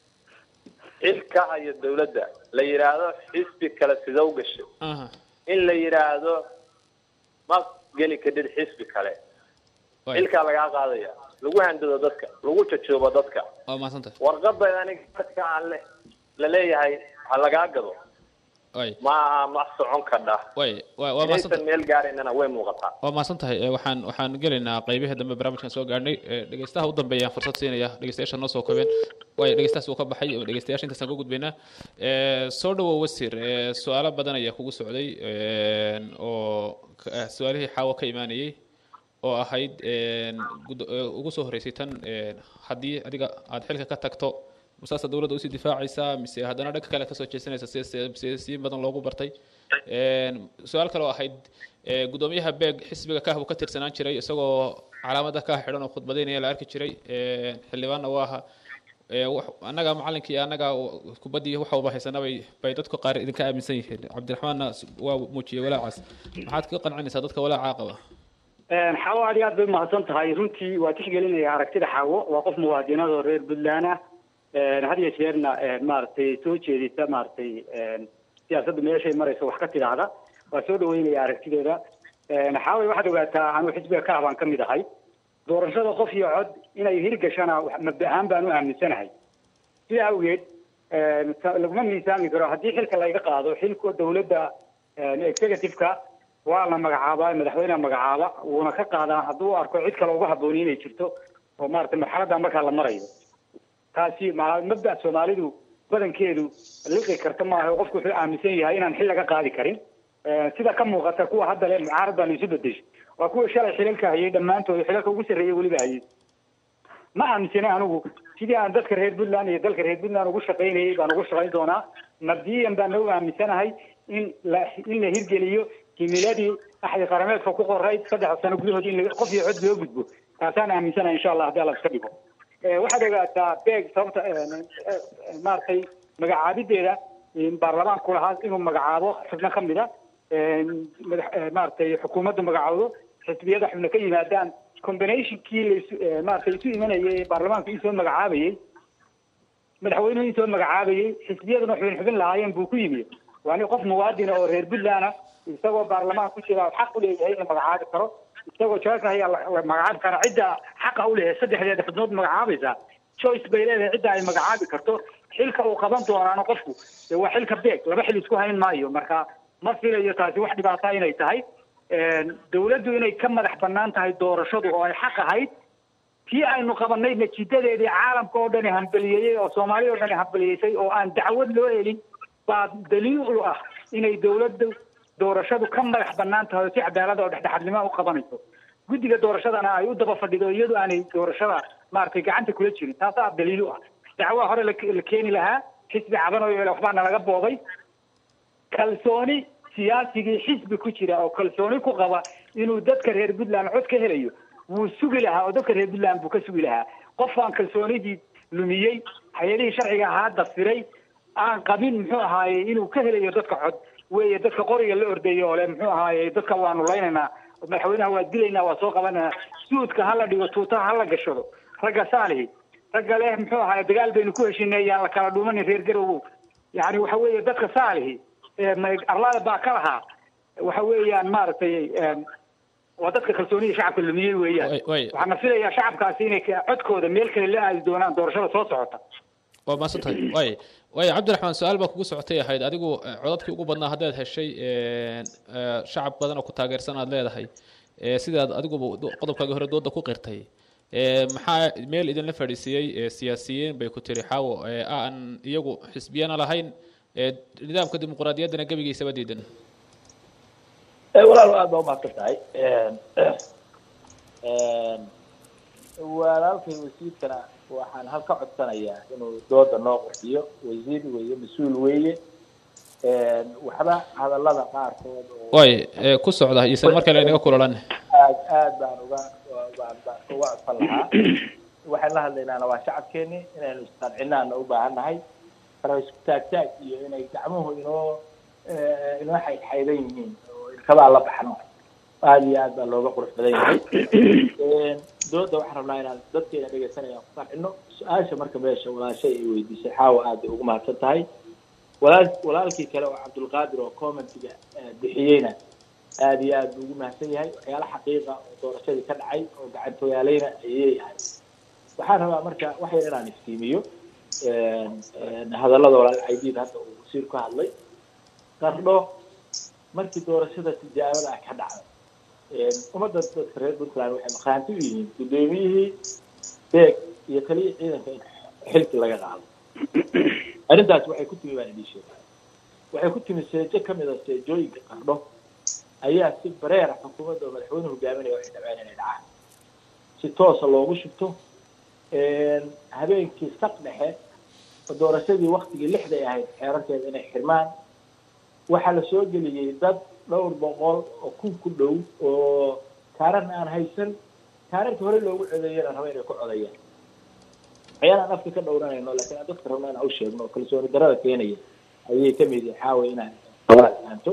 xilka hayo dawladda la yidhaahdo xisbi kale sidow gashay aha in la yidhaahdo ma geli kadhid xisbi kale waay xilkaa lagaa qaadaya lagu handado dadka lagu jajoobo dadka waa mahadsantahay warqada aniga dadka aan le la leeyahay ha lagaa gado waay ma aha ma socon kadha waay waa waa mahadsantahay inaysan meel gaaraynana way muuqataa waa mahadsan tahay Eh, waxaan waxaan gelaynaa qaybihii dambe barnaamijkan soo gaadhnay Eh, dhegeystaha u dambeeyaan fursad siinaya dhegeystayaasha noo soo koobeen waay dhegeystahaas uu ka baxay dhegeystayaasha intaasaan ka gudbaynaa Eh, soo dhawow wasiir Eh, su-aalo badan ayaa kugu socday Eh, oo ka- eh, su-aalihii xaawo ka imaanayey oo ahayd eh, gud- eh, ugu soo horeysay tan eh, haddii adiga aad xilka ka tagto masaasa dowladda usii difaacaysaa mise haddana dhanka kale kasoo jeesanaysa sida si- siyaasiyiin badan loogu bartay Een, su-aal kale oo ahayd ee, gudoomiyaha beeg xisbiga kah buu ka tirsanaan jiray isagoo calaamada kah xidhan oo khudbadaynaya la arki jiray Een, xildhibaanna waa aha Ee, wax- annaga macalinkii iyo annaga kubaddii waxa uba haysana bay bay dadku qaar idinka aaminsan yihiin cabdiraxmaanna s- waa muujiyey walaacaas maxaad ka qancinaysaa dadka walaacaa qaba xaawo aad iyo aad bay umahadsan tahay runtii waa tixgelinaya aragtida xaawo waa qof muwaadinada oo reer puntland ah had iyo jeerna maaragtay soo jeedisa maaragtay siyaasadda meeshay marayso wax ka tidhaahda waa soo dhaweynaya aragtideeda xaaway waxaad ogaataa anuu xisbiga ka habaan ka mid ahay doorashada qof iyo cod inay hirgashana wax- mabda ahaan baan u aaminsanahay sidaa awgeed ta- laguma miisaami karo haddii xilka layga qaado xilka dowladda executive-ka waa la magacaabaa madaxweyneha magacaaba wuuna ka qaadaa hadduu arko cid kale uga habbooni inay jirto oo maaragtay marxaladda markaa la marayo taasi ma- mabda soomaalidu badankeedu liqi karta maaha oo qofku wuxuu aaminsan yahay inaan xil laga qaadi karin Eh, sida ka muuqata kuwa hadda le mucaarad baan isu bedeshay waa kuwa shalay xilalka hayay dhammaantood xilalka ugu sarreeyay weliba hayay ma aaminsana anigu sidii aan dadka reer puntland iyo dalka reer puntland ugu shaqaynayay baan ugu shaqayn doonaa mabdiyan baan nagu aaminsanahay in la in la hirgeliyo himiladii axdi qarameedka ku qorayd saddex sano gudahood in la- qof iyo cod loo gudbo taasaan aaminsanahay insha allah haddii alla iska dhigo Eh, waxaad ogaataa beeg sababta eh, eh, maaragtay magacaabideeda in baarlamaanku lahaa inuu magacaabo xubno ka mid a madax eh, maaragtay xukuumaddu magacaawdo xisbiyada xubno ka yimaadaan combinationkii laisu eh, maaragtay isu imanayay ee baarlamaanku isoo magacaabayay madaxweynuhu isoo magacaabayay xisbiyaduna xubin xubin lahaayeen buu ku yimi waa nin qof muwaadina oo reer puntland ah isagoo baarlamaan ku jira xaq u leeyahay in la magacaabi karo isagoo jawaabka ayaa la la magacaabi karaa cidda xaqa u leeyahay saddexdeeda xubnood magacaabaysaa choice bay leedahay cidda ay magacaabi karto xilka uu qaban doonaana qofku dee waa xilka beeg laba xil isku hayn maayo marka ma filayo taasi wax dhibaata inay tahay dawladdu inay ka madax bannaan tahay doorashadu oo ay xaq ahayd tii aynu qabanay natiijadeedii caalamka oo dhani hambaliyeeyey oo soomaaliya oo dhani hambaliyeysay oo aan dacwad loo helin baa daliil u ah inay dawladdu doorashadu ka madax bannaan tahay oo si cadaalada oo dhexdhexaadnimo u qabanayso guddiga doorashadana ay u daba fadhido iyadu aanay doorashada maaragtay gacanta kula jirin taasaa daliil u ah dacwaa hore la la keeni lahaa xisbi cadan oo yeele waxbaa nalaga booday kalsooni siyaasigii xisbi ku jira oo kalsooni ku qaba inuu dadka reer puntland cod ka helayo wuu sugi lahaa oo dadka reer puntland buu ka sugi lahaa qof aan kalsoonidii lumiyey hay-adihii sharciga ahaa dafiray aan qabin muxuu ahaaye inuu ka helayo dadka cod weeye dadka qoriga la ordayo oo le muxuu ahaaye dadka waanu laynaynaa madaxweynaha waa dilaynaa waa soo qabanaa suudka hala dhigo tuutaha hala gashado ragga saalihi ragga leh muxuu ahaaye dagaal baynu ku heshinay yaan la kala dhuumanin reer garowow yani waxa weeye dadka saalihi arlada baa ka lahaa waxa weeyaan maaragtay waa dadka kalsoonida shacabka lumiyey weeyaan waxaana filayaa shacabkaasi inay codkooda meel kale la aadi doonaan doorashada soo socota waa maasantahay waay waay cabdiraxmaan su-aal baa kugu socotay ahayd adigu eh, codadkii ugu badnaa haddaad heshay eh, eh, shacab badan oo ku taageersan aad leedahay eh, sidaad adiguba qodobkaagii hore dooda ku qirtay eh, maxaa meel idinla fadhiisiiyey eh, siyaasiyiin bay ku tiri xaawo eh, aan iyagu xisbiyana lahayn eh, nidaamka dimuqraadiyaddana gebigiisaba diidan walaal aad baa umahadsan tahay walaalkay wasiirkana waxaan halka codsanayaa inuu dooda noo qurxiyo wasiir weeye mas-uul weeye waxba hadallada qaarkood oo waay eh, ku socda isan mar kale inaga kulalan aad aad baan uga baan baan uga codsan lahaa waxaan la hadlaynaana waa shacabkeeni inaynu isqancinaana u baahan nahay fara isku taagtaag iyo inay gacmuhu inoo inoo xaydxaydan yihiin oo ilkabaa la baxno aad iyo aad baa looga qurux badan yahay dooda waxaan rabnaa inaan dadkeena dhegeysanayaan ku qancino su-aasha marka meesha walaashay ay weydiisay xaawa aad bay ugu mahadsan tahay walaal walaalkii kale oo cabdulqaadir oo commentiga bixiyeyna aad iyo aad buu ugu mahadsan yahay waxyaala xaqiiqa oo doorashadii ka dhacay oo gacantooyaaleyna ayay ahay waxaan rabaa marka wax yar inaan iftiimiyo hadallada walaal caydiid hadda uu wasiir ku hadlay qardho markii doorashada tijaabada ah ka dhacday ummadda dadka reer puntland waxay maqaanti u yihiin guddoomiyihii beeg iyo taliyii ciidanka in xilki laga qaado arrintaas waxay ku timi baan idin sheegay waxay ku timi seejo ka mid a seejooyinka qardho ayaa si bareera xukuumadda oo madaxweyne hogaaminaya waxay dhabeen inay dhacaan si toosa loogu shubto habeenkii saq dhexe oo doorashadii waktigii lixday ahayd xeerarkeeda inay xirmaan waxaa la soo geliyey dad dhowr boqol oo kun ku dhow oo kaaran aan haysan kaararka hore loogu codeeyana raba inay ku codeeyaan waxyaalaan afka ka dhowranayno laakiin aan dadka rabna inaan u sheegno oo kalsooni darada keenaya ayay ka mid yahay xaawa inaan aanto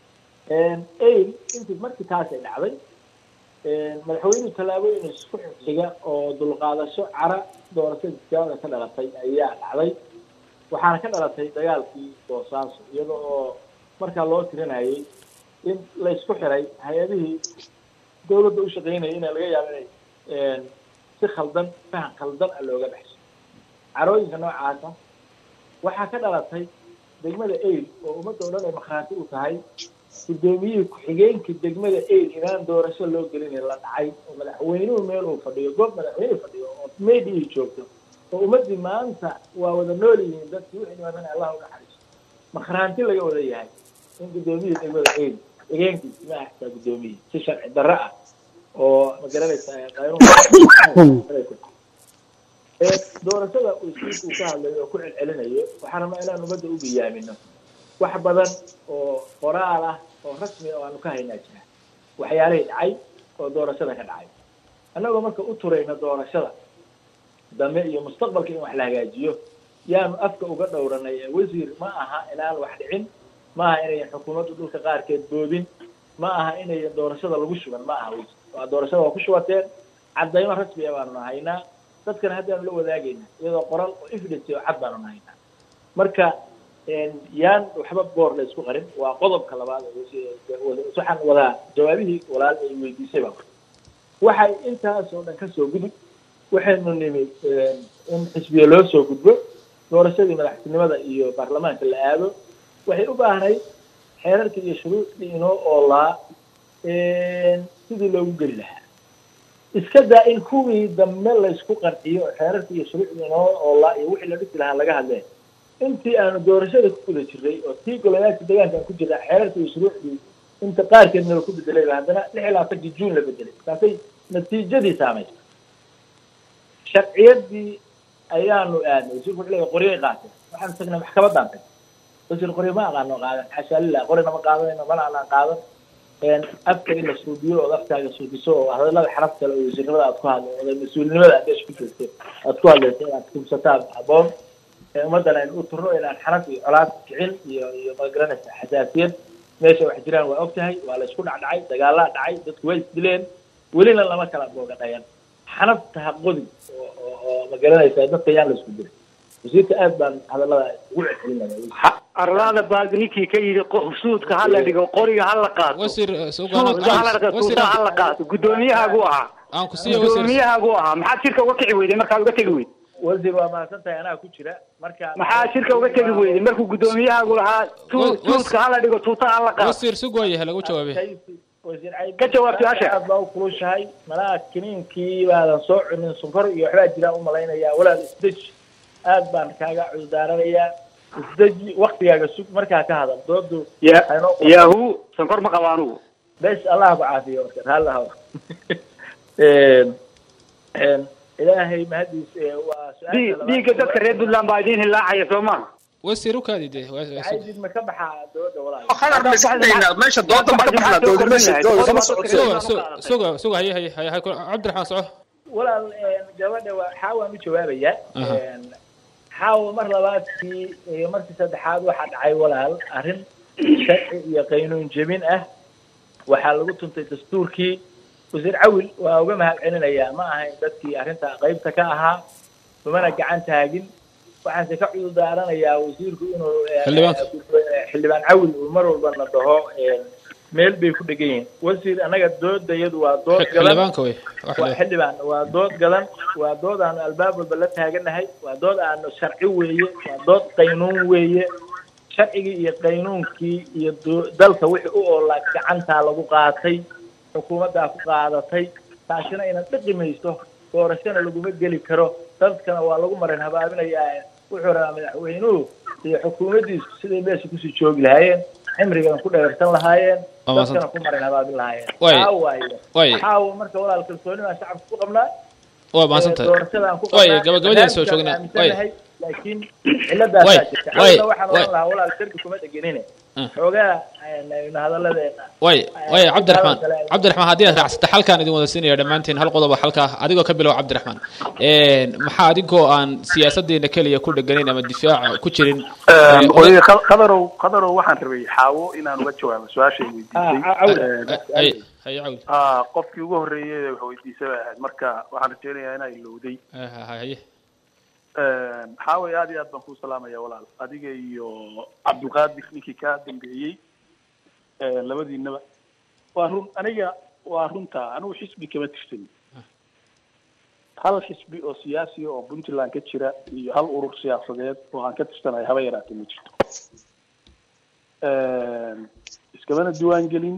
ail intii markii taasay dhacday madaxweynuhu tallaabooyin isku xiga oo dulqaadasho cara doorashada tijaabada ka dhalatay ayaa dhacday waxaana ka dhalatay dagaalkii boosaaso iyada oo markaa loo tirinayay in la isku xiray hay-adihii dawladda u shaqaynayay ina laga yaabo inay si khaldan fahan khaldan a looga dhexso carooyinka noocaasa waxaa ka dhalatay degmada ail oo ummadda o dhan ay makhaati u tahay guddoomiyihii ku-xigeenkii degmada ail inaan doorasho loo gelin la dhacay oo madaxweynuhu meel uu fadhiyo goob madaxweynuhu fadhiyo oo meydii joogto oo ummaddii maanta waa wada nool yihiin dadkii wixii dhibaatana allah u naxariiso makhraanti laga wada yahay in guddoomiyihii degmada eedi degeenkiisi ma ahtaa guddoomiyihii si sharci darro ah oo magaranaysa qaynuun ee doorashada uu iskuulku ka hadlayo oo ku celcelinayo waxaan rabaa inaan ummadda u biyaamino wax badan oo qoraal ah oo rasmi ah oo aanu ka haynaa jira waxyaalihii dhacay oo doorashada ka dhacay annagoo marka u turayna doorashada dambe iyo mustaqbalka in wax la hagaajiyo yaanu afka uga dhowranay ee wasiir ma aha inaan wax dhicin ma aha inayan xukuumaddu dhulka qaarkeed boobin ma aha inayan doorashada lagu shuban ma aha wasiir waa doorashada waa ku shubateen caddaymo rasmi ah baanu haynaa dadkana haddaanu la wadaagayna iyadoo qoral oo evidence oo cad baanu haynaa marka yaan waxba boor la isku qarin waa qodobka labaad waxaan wadaa jawaabihii walaal ay weydiisay baa waxay intaas oo dhan kasoo gudub waxaynu nimi in xisbiya loo soo gudbo doorashadii madaxtinimada iyo baarlamaanka la aado waxay u baahnayd xeerarkii iyo shuruucdii inoo oolaa sidii loogu geli lahaa iska daa in kuwii dambe laysku qanciyo oo xeerarkii iyo shuruucdii inoo oolaa iyo wixii la dhisi lahaa laga hadleen intii aanu doorashada ku guda jiray oo tii golayaasha deegaanka aan ku jirnaa xeerarkii iyo shuruucdii inta qaarkeedna la ku bedelay ba haddana lix iyo labaatankii juun la bedelay taasay natiijadii saamaysa sharciyadii ayaanu aadnay wasiirku wuxuu leeyahay qoryay qaateen waxaan tagnay maxkamaddaan tag wasiir qoryo ma aqaano qaadan xashaa lilah qoryna ma qaadanayno mana anaan qaadan afka in la suudiyo ood afkaaga suudiso oo hadallada xaraf kale oo wasiirnimada aad ku hadlo oda mas-uulinimada aad meesha ku joogto aad ku hadlayso inaad kubsataan habboon ummaddan aynu u turno inaan xaraf iyo colaad kicin iyo iyo magaranaysa xasaasiyad meesha wax jiraan waa og tahay waa la isku dhacdhacay dagaalaa dhacay dadku way isdileen welina lama kala booga dhayan xanafta ha qodin oo oo oo magaranaysa dadka yaan la isku diray wasiirka aad baan hadallada ugu celcelinaya arlada baad ninkii ka yidhi suudka ha la dhigo qoriga ha la qaato wasiir suudka ha la dhigo tuutaha ha la qaato guddoomiyahagu ahaa aan ku siiyo wasiir guddoomiyahagu ahaa maxaad shirka uga kici weyday markaad uga tegi weyd wasiir waa mahadsan tahay anaa ku jira marka maxaa shirka uga tegi weyday markuu guddoomiyahagu lahaa tu- tuudka ha la dhigo tuutaha ha la qaato wasiir sug waayahay lagu jawaabay wasiir cayd Ka jawaab su-aasha. aad baa u kulushahay malaha kiniinkii baadan soo cunin sonkor iyo waxbaa jiraan u malaynayaa walaal isdeji aad baan kaaga cudurdaaranayaa isdeji waktigaaga sug markaa ka hadal doodu ya Aynoo qor- yahu sankor ma qabo anugu bes allah ku caafiyo marka raalli haw ilaahay mahadiis ee waa su-aasha Dii- labaad. dhiigga dadka reer puntland baa idiin hilaacaya soo maha wasiir u kaadi dee waa- waa sug. caydid ma ka baxaa dooda walaal khadar ma iska daynaa meesha dooda ma ka baxnaa dooda meesha dooda kama socoto suga su- suga suga haye haye haye haye cabdiraxmaan soco walaal gabadha waa xaawaan u jawaabayaa Aha. xaawo mar labaadkii iyo markii saddexaad waxaa dhacay walaal arrin sharci iyo qaynuun jebin ah waxaa lagu tuntay dastuurkii wasiir cawil waa uga mahad celinayaa ma ahayn dadkii arrinta qaybta ka ahaa umana gacan taagin waxaanse ka cudurdaaranayaa wasiirku inuu eh, Xildhibaanka. eh, xildhibaan cawil uu mar walba na dhaho eh, meel bay ku dhegan yihiin wasiir annaga doodayadu waa dood gadan xildhibaanka wey wax waa le xildhibaan waa dood gadan waa dood aanu albaab walba la taaganahay waa dood aanu sharci weeye waa dood qaynuun weeye sharcigii iyo qaynuunkii iyo do- dalka wixii u oolaa gacantaa lagu qaatay xukuumaddaa ku qaadatay taasina inad dhiqi mayso doorashana laguma geli karo dadkana waa lagu marin habaabinayaa wuxuu rabaa madaxweynuhu iyo xukuumaddiisu siday meesha kusii joogi lahaayeen cimrigan ku dheersan lahaayeen Waa mahadsan. dadkana ku marin habaabin lahaayeen Way. taa waaye Way. waxaa marka walaal kalsooni baan shacabka ku qabnaa waa mahadsan tahay doorashadaan ku Way, qabnaa gabagabadii soo joognaa. Way. aaminsanahay laakiin ciladaasaa Way, jirta way, Hadda waxaan way. oran lahaa walaal sharki kuma dhegenine Ah. xoogaa aynu hadalladeena way way Ay, cabdiraxmaan kale ay- cabdiraxmaan haddii aad raacsata xalkaan idin wada siinaya dhammaantiin hal qodob oo xalka ah adigoo ka bilow cabdiraxmaan maxaa adigoo aan siyaasadeena keliya ku dheganayn ama difaaca ku jirin ee, oye qadarow qadarow waxaan rabay xaawo inaan uga jawaabo su-aashay weydiisay Ah, cawl. Eh, hay hay cawl ah, qofkii ugu horreeyey wax weydiisay bay ahayd marka waxaan rajaynayaa inaa ilowday Ha- ha- haye xaaway aad iyo aad baan kuu salaamaya walaal adiga iyo cabdulqaadir ninkii kaa dambeeyey eh, labadiinaba waa run aniga waa runta anigu xisbi kama tirsan hal xisbi oo siyaasiya oo puntland ka jira iyo hal urur siyaasadeed oo aan ka tirsanahay haba yaraatee ma jirto iskamana diiwaan gelin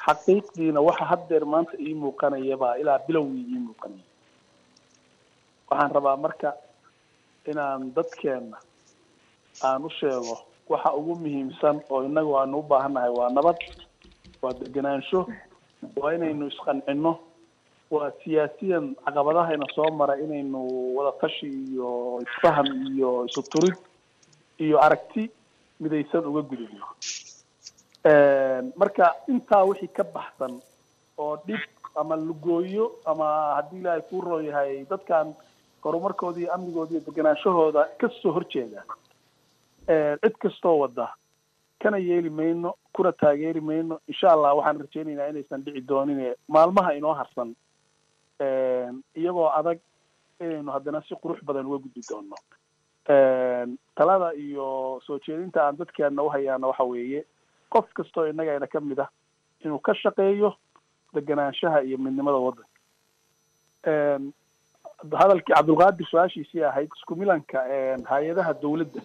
xaqiiqdiina waxa haddeer maanta ii muuqanaya baa ilaa bilowgii ii muuqanaya waxaan rabaa marka inaan dadkeenna aan u sheego waxa ugu muhiimsan oo innagu aanu u baahannahay waa nabad waa degenaansho waa inaynu isqancino waa siyaasiyan caqabadahayna soo mara inaynu wada tashi iyo isfaham iyo isu turid iyo aragti midaysan uga gudubno marka intaa wixii ka baxsan oo dhib ama lugooyo ama haddii ilaahay kuu roon yahay dadkan horumarkooda iyo amnigooda iyo deganaanshahooda kasoo horjeeda cid kastoo wada kana yeeli mayno kuna taageeri mayno insha allah waxaan rajaynaynaa inaysan dhici doonin maalmaha inoo harsan iyagoo adag inaynu haddana si qurux badan uga gudbi doono talada iyo soo jeedinta aan dadkeena uhayaana waxa weeye qof kastoo innagayna ka mid ah inuu ka shaqeeyo deganaanshaha iyo midnimada waddanka hadalkii cabdulqaadir su-aashiisii ahayd isku milanka hay-adaha dawladda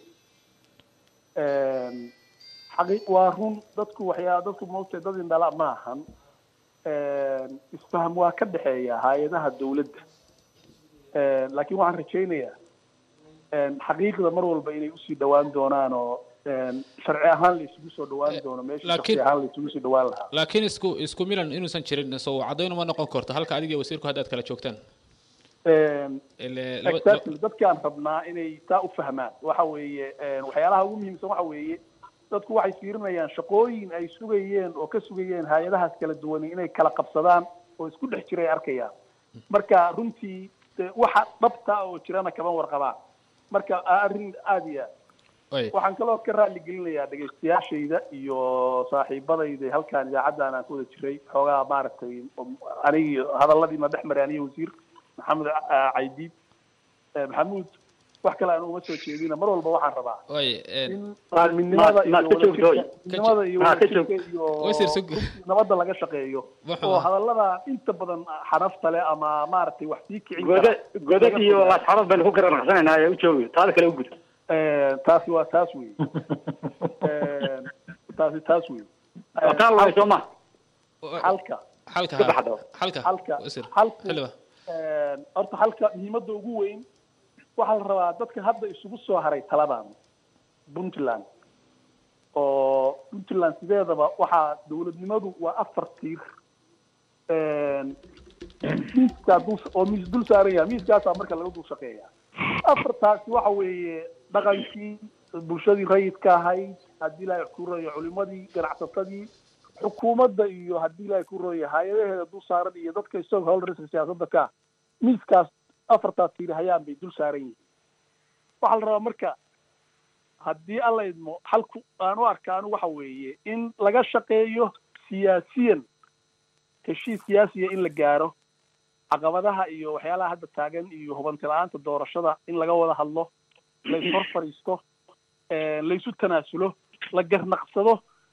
xaqi waa run dadku waxyaa dadku maogtahay dad indhala ma ahan isfaham waa ka dhexeeya hay-adaha dawladda laakiin waxaan rajaynayaa xaqiiqda mar walba inay usii dhawaan doonaan oo sharci ahaan la isugu soo dhawaan doono meesha Laakiin- sharci ahaan la isugu soo dhawaan lahaa laakiin isku isku milan inuusan jirin soo caddayn uma noqon karto halka adiga iyo wasiirku haddaad kala joogtaan Ile- laba- exactly dadkaan rabnaa inay taa u fahmaan waxa weeye waxyaalaha ugu muhiimsan waxa weeye dadku waxay fiirinayaan shaqooyin ay sugayeen oo ka sugayeen hay-adahaas kala duwan inay kala qabsadaan oo isku dhex jiray arkayaan marka runtii de waxa dhabta oo jirana kama warqabaan marka arrin aada iyo aad way waxaan kaloo ka raali gelinayaa dhegaystayaashayda iyo saaxiibadayda halkaan idaacaddan aan ku wada jiray xoogaa maaragtay anigi hadalladiina dhex maray aniga wasiir maxamed ah, caydiid eh, maxamuud wax kale aan uma soo jeedina mar walba waxaan rabaa way in midnimada iyo ma- ka joog, wadajirka Joy. midnimada iyo Ma, ka wadajirka joog. iyo Wasiir, sug. nabadda laga shaqeeyo Wuxuu oo ahaa. hadallada inta badan xanafta leh ama maaragtay wax sii kicin kara godad godad laga iyo fogaado. asxaabad baynu ku garanaqsanaynaa ee u joogi taada kale u gud Eh, taasi waa taas wey Eh, taasi taas wey waa taa lahay soo ma halka xalka ka baxdo. xalka halka wasiir halku xiliba horta halka muhiimadda ugu weyn waxaa la rabaa dadka hadda isugu soo haray taladan puntland oo puntland sideedaba waxaa dawladnimadu waa afar tiir miiskaa dul oo miis dul saaran yahay miiskaasaa marka laga dul shaqeeya afartaasi waxa weeye dhaqankii bulshadii rayidka ahayd haddii ilaahay ku royo culimadii ganacsatadii xukuumadda iyo haddii ilaahay ku royo hay-adaheeda dul saaran iyo dadka stakeholderska siyaasadda ka ah miiskaas afartaas tiir hayaan bay dul saaran yihiin waxaa la rabaa marka haddii alla idmo halku aan u arkaanu waxa weeye in laga shaqeeyo siyaasiyan heshiis siyaasiya in la gaaro caqabadaha iyo waxyaalaha hadda taagan iyo hubanti la-aanta doorashada in laga wada hadlo la ishor fadhiisto laysu tanaasulo la garnaqsado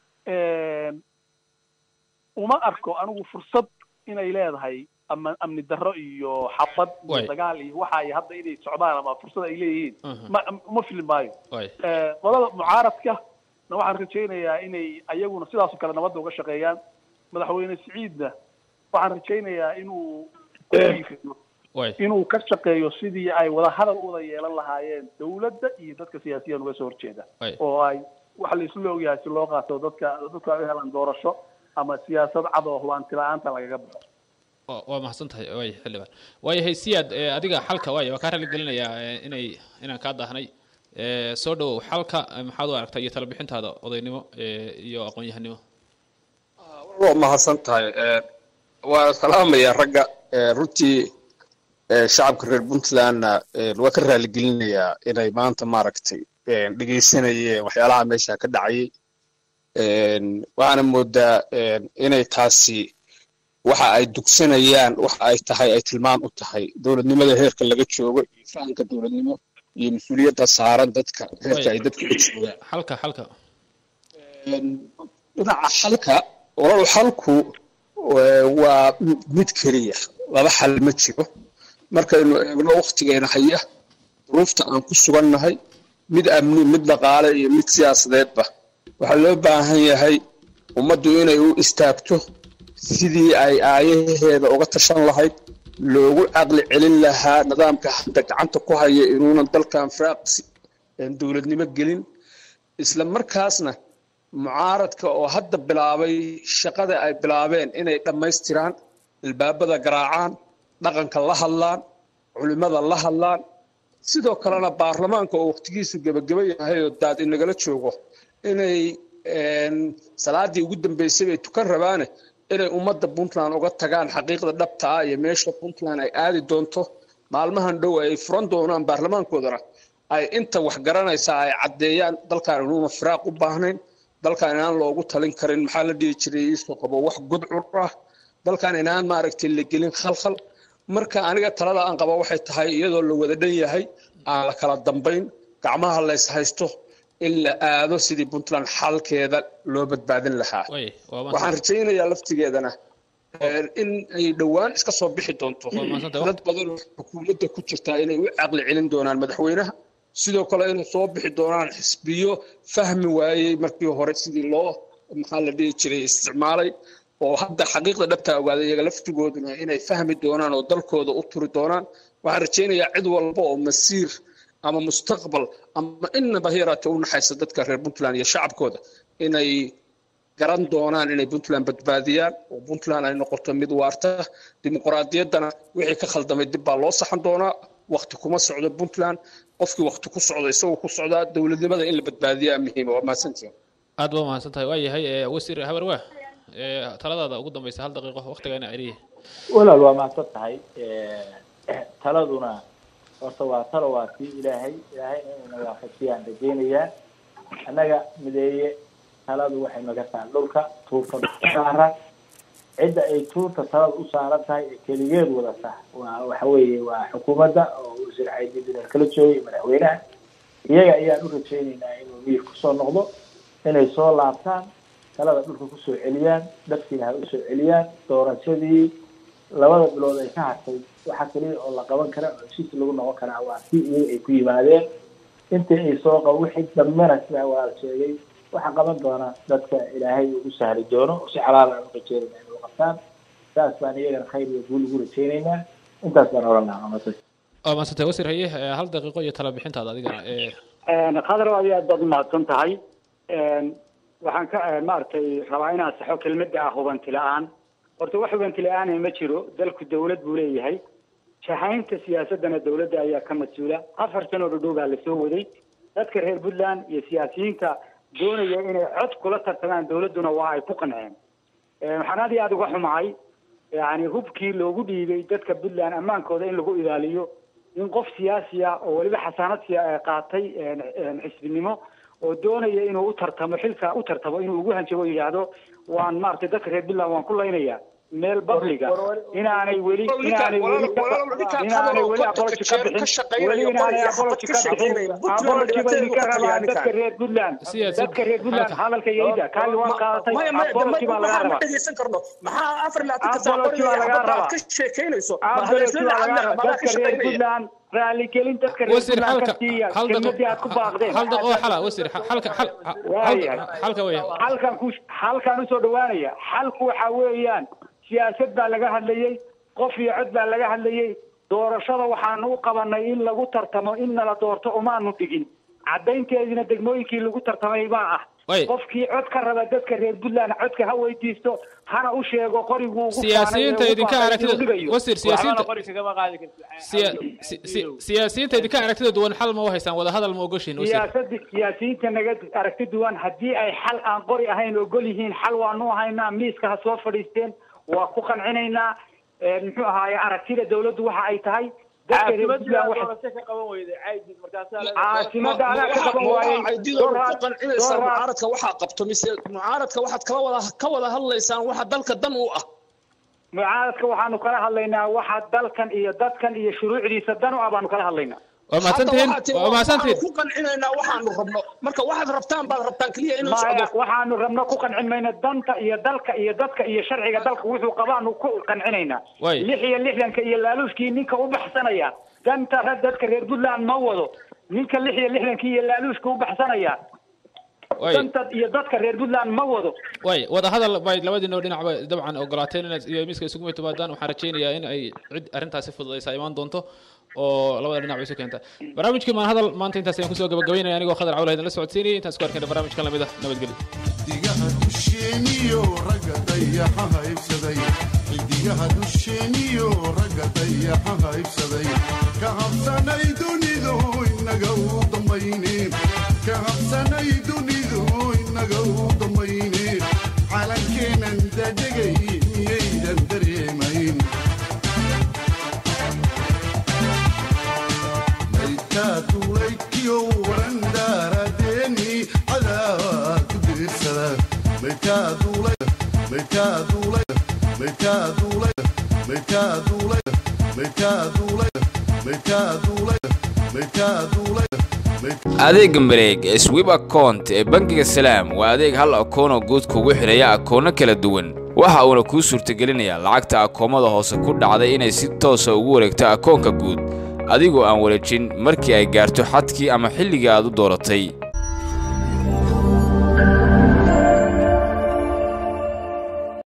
uma arko anigu fursad inay leedahay ama amni darro iyo xabad iyo Way. dagaal iyo waxa ay hadda inay socdaan ama fursad ay leeyihiin Mhm. ma uma fili maayo way Eh, qolada mucaaradka na waxaan rajaynayaa inay ayaguna sidaasoo kale nabadda uga shaqeeyaan madaxweyne siciidna waxaan rajaynayaa inuu ku dhiiriyo way inuu ka shaqeeyo sidii ay wada hadal u wada yeelan lahaayeen dawladda iyo dadka siyaasiyan uga soo horjeeda Ay. oo ay waxa la isla ogyahay si loo qaato dadka dadku ay u helaan doorasho ama siyaasad cad oo hubaanti la-aanta lagaga baxo waa waa mahadsan tahay way xildhibaan waayahay siyaad ee, adiga xalka waay waa kaa rali gelinayaa ee, inay inaan kaa daahnay Ee, soo dhawow xalka ee, maxaad u aragtaa iyo tala bixintaada odaynimo ee, iyo aqoon-yahanimo waa mahadsan tahay Ee, waa salaamaya ragga Ee, runtii ee, shacabka reer puntlandna ee, waa ka raaligelinayaa inay maanta maaragtay ee, dhegeysanayeen waxyaalaha meesha ka dhacayay Een, waxaana moodaa een, inay taasi waxa ay dugsanayaan waxa ay tahay ay tilmaan u tahay dowladnimada heerka laga joogo iyo fahamka dowladnimo iyo mas-uuliyadda saaran dadka heerka ay dadka ka joogaan xalka xalka Een, dhinaca xalka walaal xalku ee, waa mid keliya laba xal ma jiro markaynu eegno waktigeena haya duruufta aan ku sugannahay mid amni mid dhaqaale iyo mid siyaasadeedba waxaa loo baahan yahay ummaddu inay u istaagto sidii ay aayaheeda uga tashan lahayd loogu caqli celin lahaa nidaamka hadda gacanta ku haya inuunan dalkan firaaq si- een dowladnimo gelin isla markaasna mucaaradka oo hadda bilaabay shaqada ay bilaabeen inay dhammaystiraan ilbaabada garaacaan dhaqanka la hadlaan culimmada la hadlaan sidoo kalena baarlamaanka oo waqtigiisu gebageba yahay oo daad inagala joogo inay een, salaadii ugu dambeysay bay tukan rabaane inay ummadda puntland uga tagaan xaqiiqda dhabta ah iyo meesha puntland ay aadi doonto maalmahan dhow ay furan doonaan baarlamaankoodana ay inta wax garanaysaa ay caddeeyaan dalkan inuuna firaaq u baahnayn dalkan inaan loogu talin karin maxaa la dhihi jiray iisoo qabo wax gudcur ah dalkan inaan maaragtay la gelin khalkhal marka aniga talada aan qaba waxay tahay iyadoo la wada dhan yahay aan la kala dambayn gacmaha lays haysto in la aado sidii puntland xalkeeda loo badbaadin lahaa way waa waxaan mahadsan rajaynayaa laftigeedana een, in ay dhowaan iska soo bixi doonto Waa mahadsantahay. dad badan oo xukuumadda ku jirtaa inay u caqli celin doonaan madaxweynaha sidoo kale inay soo bixi doonaan xisbiyo fahmi waayey markii hore sidii loo maxaa la dhihi jiray isticmaalay oo hadda xaqiiqda dhabtaa ogaaday iyaga laftigooduna inay fahmi doonaan oo dalkooda u turi doonaan waxaan rajaynayaa cid walba oo masiir ama mustaqbal ama inaba yaraatee u naxaysa dadka reer puntland iyo shacabkooda inay garan doonaan inay puntland badbaadiyaan oo puntland ay noqoto mid waarta dimuqraadiyaddana wixii ka khaldamay dib baa loo saxan doonaa wakti kuma socdo puntland qofkii wakti ku socdo isagoo ku socdaa dowladnimada in la badbaadiyaa muhiima waa mahadsantihin aad baa mahadsan tahay waa yahay ee, wasiir habarwaa ee, taladaada ugu dambaysa hal daqiiqo waqtigaana celiya walaal waa mahadsan tahay taladuna horta waa talo waa tii ilaahay ilaahay inayna waafajiyaan rajaynayaa annaga mideeye taladu waxay naga tahay dhulka tuurta dhulka saaran cidda ay tuurta talada u saaran tahay ee keligeed wadata waa waxa weeye waa xukuumadda oo wasiir caydiidin kala joogay madaxweynaha iyaga ayaan u rajaynaynaa inuu miir kusoo noqdo inay soo laabtaan talada dhulka kusoo celiyaan dadkiina ha usoo celiyaan doorashadii labada bilood ay ka hartay waxa kaliya oo la qaban kara oo heshiis lagu noqon karaa waa si iyaga ay ku yimaadeen intii ay soo qab wixii dambena sidaa waa la sheegay waxa qaban doona dadka ilaahay uu u sahli doono oo si xalaal aan u rajeynayna inay u qabtaan saas baan iyagana khayr iyo guul ugu rajaynaynaa intaas baan oran lahaa maanta waa mahadsan tahay wasiir haye ee, hal daqiiqo iyo tala bixintaada adigana ee, khadar aad iyo aad baad umahadsan tahay waxaan ka maaragtay rabaa inaan saxo kelmadda ah hubanti la-aan horta wax hubanti la-aana ma jiro dalku dawlad buu leeyahay shahaynta siyaasadana dawladda ayaa ka mas-uula afar sano dhadhow baa lasoo waday dadka reer puntland iyo siyaasiyiinta doonaya inay cod kula tartamaan dawladduna waa ay ku qanceen waxaan aad iyo aada uga xumahay yani hubkii loogu dhiibay dadka puntland ammaankooda in lagu ilaaliyo in qof siyaasi ah oo weliba xasaanad siya- qaatay xisbinimo oo doonaya inuu u tartamo xilka u tartamo inuu ugu hanjabo o yidhaahdo waan maaragtay dadka reer puntland waan ku laynaya meel babliga inaanay weli inaanay weli inaanay weli apology ka bixin weli inaanay apology ka bixin apology bay idinka rabaan dadka reer puntland dadka reer puntland hadalka yayda kaagi waan qaadatay apology baa laga rabaa dhegeysan karno maxaa afar ilaa apology baa laga rabaa ka sheekeynayso apology baa laga rabaa dadka reer puntland raaligelin dadka reer wasiir puntland halka ka siiya hal daqiiqo kelmadii aad ku baaqdeen hal daqiiqo oo xala wasiir hal- halka hal Waayahay. hal- halka weya halkan ku halkan usoo dhawaanaya xalku waxa weeyaan siyaasad baa laga hadlayey qof iyo cod baa laga hadlayey doorashada waxaanu u qabanay in lagu tartamo in nala doorto umaanu dhigin caddaynteediina degmooyinkii lagu tartamay baa ah Way. qofkii cod ka raba dadka reer puntland codka ha weydiisto hana u sheego qoriguu ugu siyaasiyiinta faanay ee ugu idinka faanay aragtida inuu dhigayo. wasiir siyaasiyiinta siya- si- si- siyaasiyiinta idinka aragtida duwan xal ma u haystaan wada hadal ma ogoshiin wasiir siyaasadi siyaasiyiinta naga aragti duwan haddii ay xal aan qori ahayn ogol yihiin xal waanu haynaa miiska ha soo fadhiisteen waa ku qancinaynaa Ee, muxuu ahaaye aragtida dawladdu waxa ay tahay dadka reer puntland waxa caasimada anaa ka qaban waayey Doraad- qancinaysaa Doraad- mucaaradka waxaa qabto mise mucaaradka waxaad kala wada ka wada hadlaysaan waxa dalka dan u ah mucaaradka waxaanu kala hadlaynaa waxa dalkan iyo dadkan iyo shuruucdiisa dan u ah baanu kala hadlaynaa waa mahadsantihiin Hadda waxaad tihi, waa mahadsantihiin waxaanu ku qancinaynaa waxaanu rabno marka waxaad rabtaan baad rabtaan keliya inuu maya socdo waxaanu rabno ku qancin mayno danta iyo dalka iyo dadka iyo sharciga dalka wuxuu qabaanu ku qancinaynaa Way. lix iyo lixdanka iyo laaluushkii ninka u baxsanaya danta ra- dadka reer puntland ma wado ninka lix iyo lixdankii iyo laaluushka u baxsanaya Way. danta iyo dadka reer puntland ma wado way wada hadal bay labadiinoo dhinacba dabcan ogolaateen inaad iyo miiska isugu timaadaan waxaan rajaynayaa in ay cid arrintaasi fududaysa imaan doonto oo labada dhinac bay isu keenta barnaamijkii maan hadal maanta intaas ayaan kusoo gabagabaynaya anigoo khadar cawla idinla socodsiinayay intaan isku arkayna barnaamijkan lamid ah nabadgelyo xidigaha dusheeniyo ragga dayaxa haybsaday xidigaha dusheeniyo ragga dayaxa haybsaday ka habsanay dunidu inaga u dambayne ka habsanay dunidu inaga u dambayne calankeenan dadegay miyaydan dareemayn maydkaa duulaydkiyo waran daaradeeni cadaawaa ku diirsada maydkaa duulay maydkaa duulay maydkaa duulay maydkaa duulay maydkaa duulay maydkaa duulay maydkaa duulay adeegga mareeg ee swib account ee bangiga salaam waa adeeg hal akoonoo guud kugu xidhaya akoono kala duwan waxa uuna kuu suurtagelinayaa lacagta akoomada hoose ku dhacday inay si toosa ugu wareegto akoonka guud adigoo aan wareejin markii ay gaarto xadkii ama xilligii aad u dooratay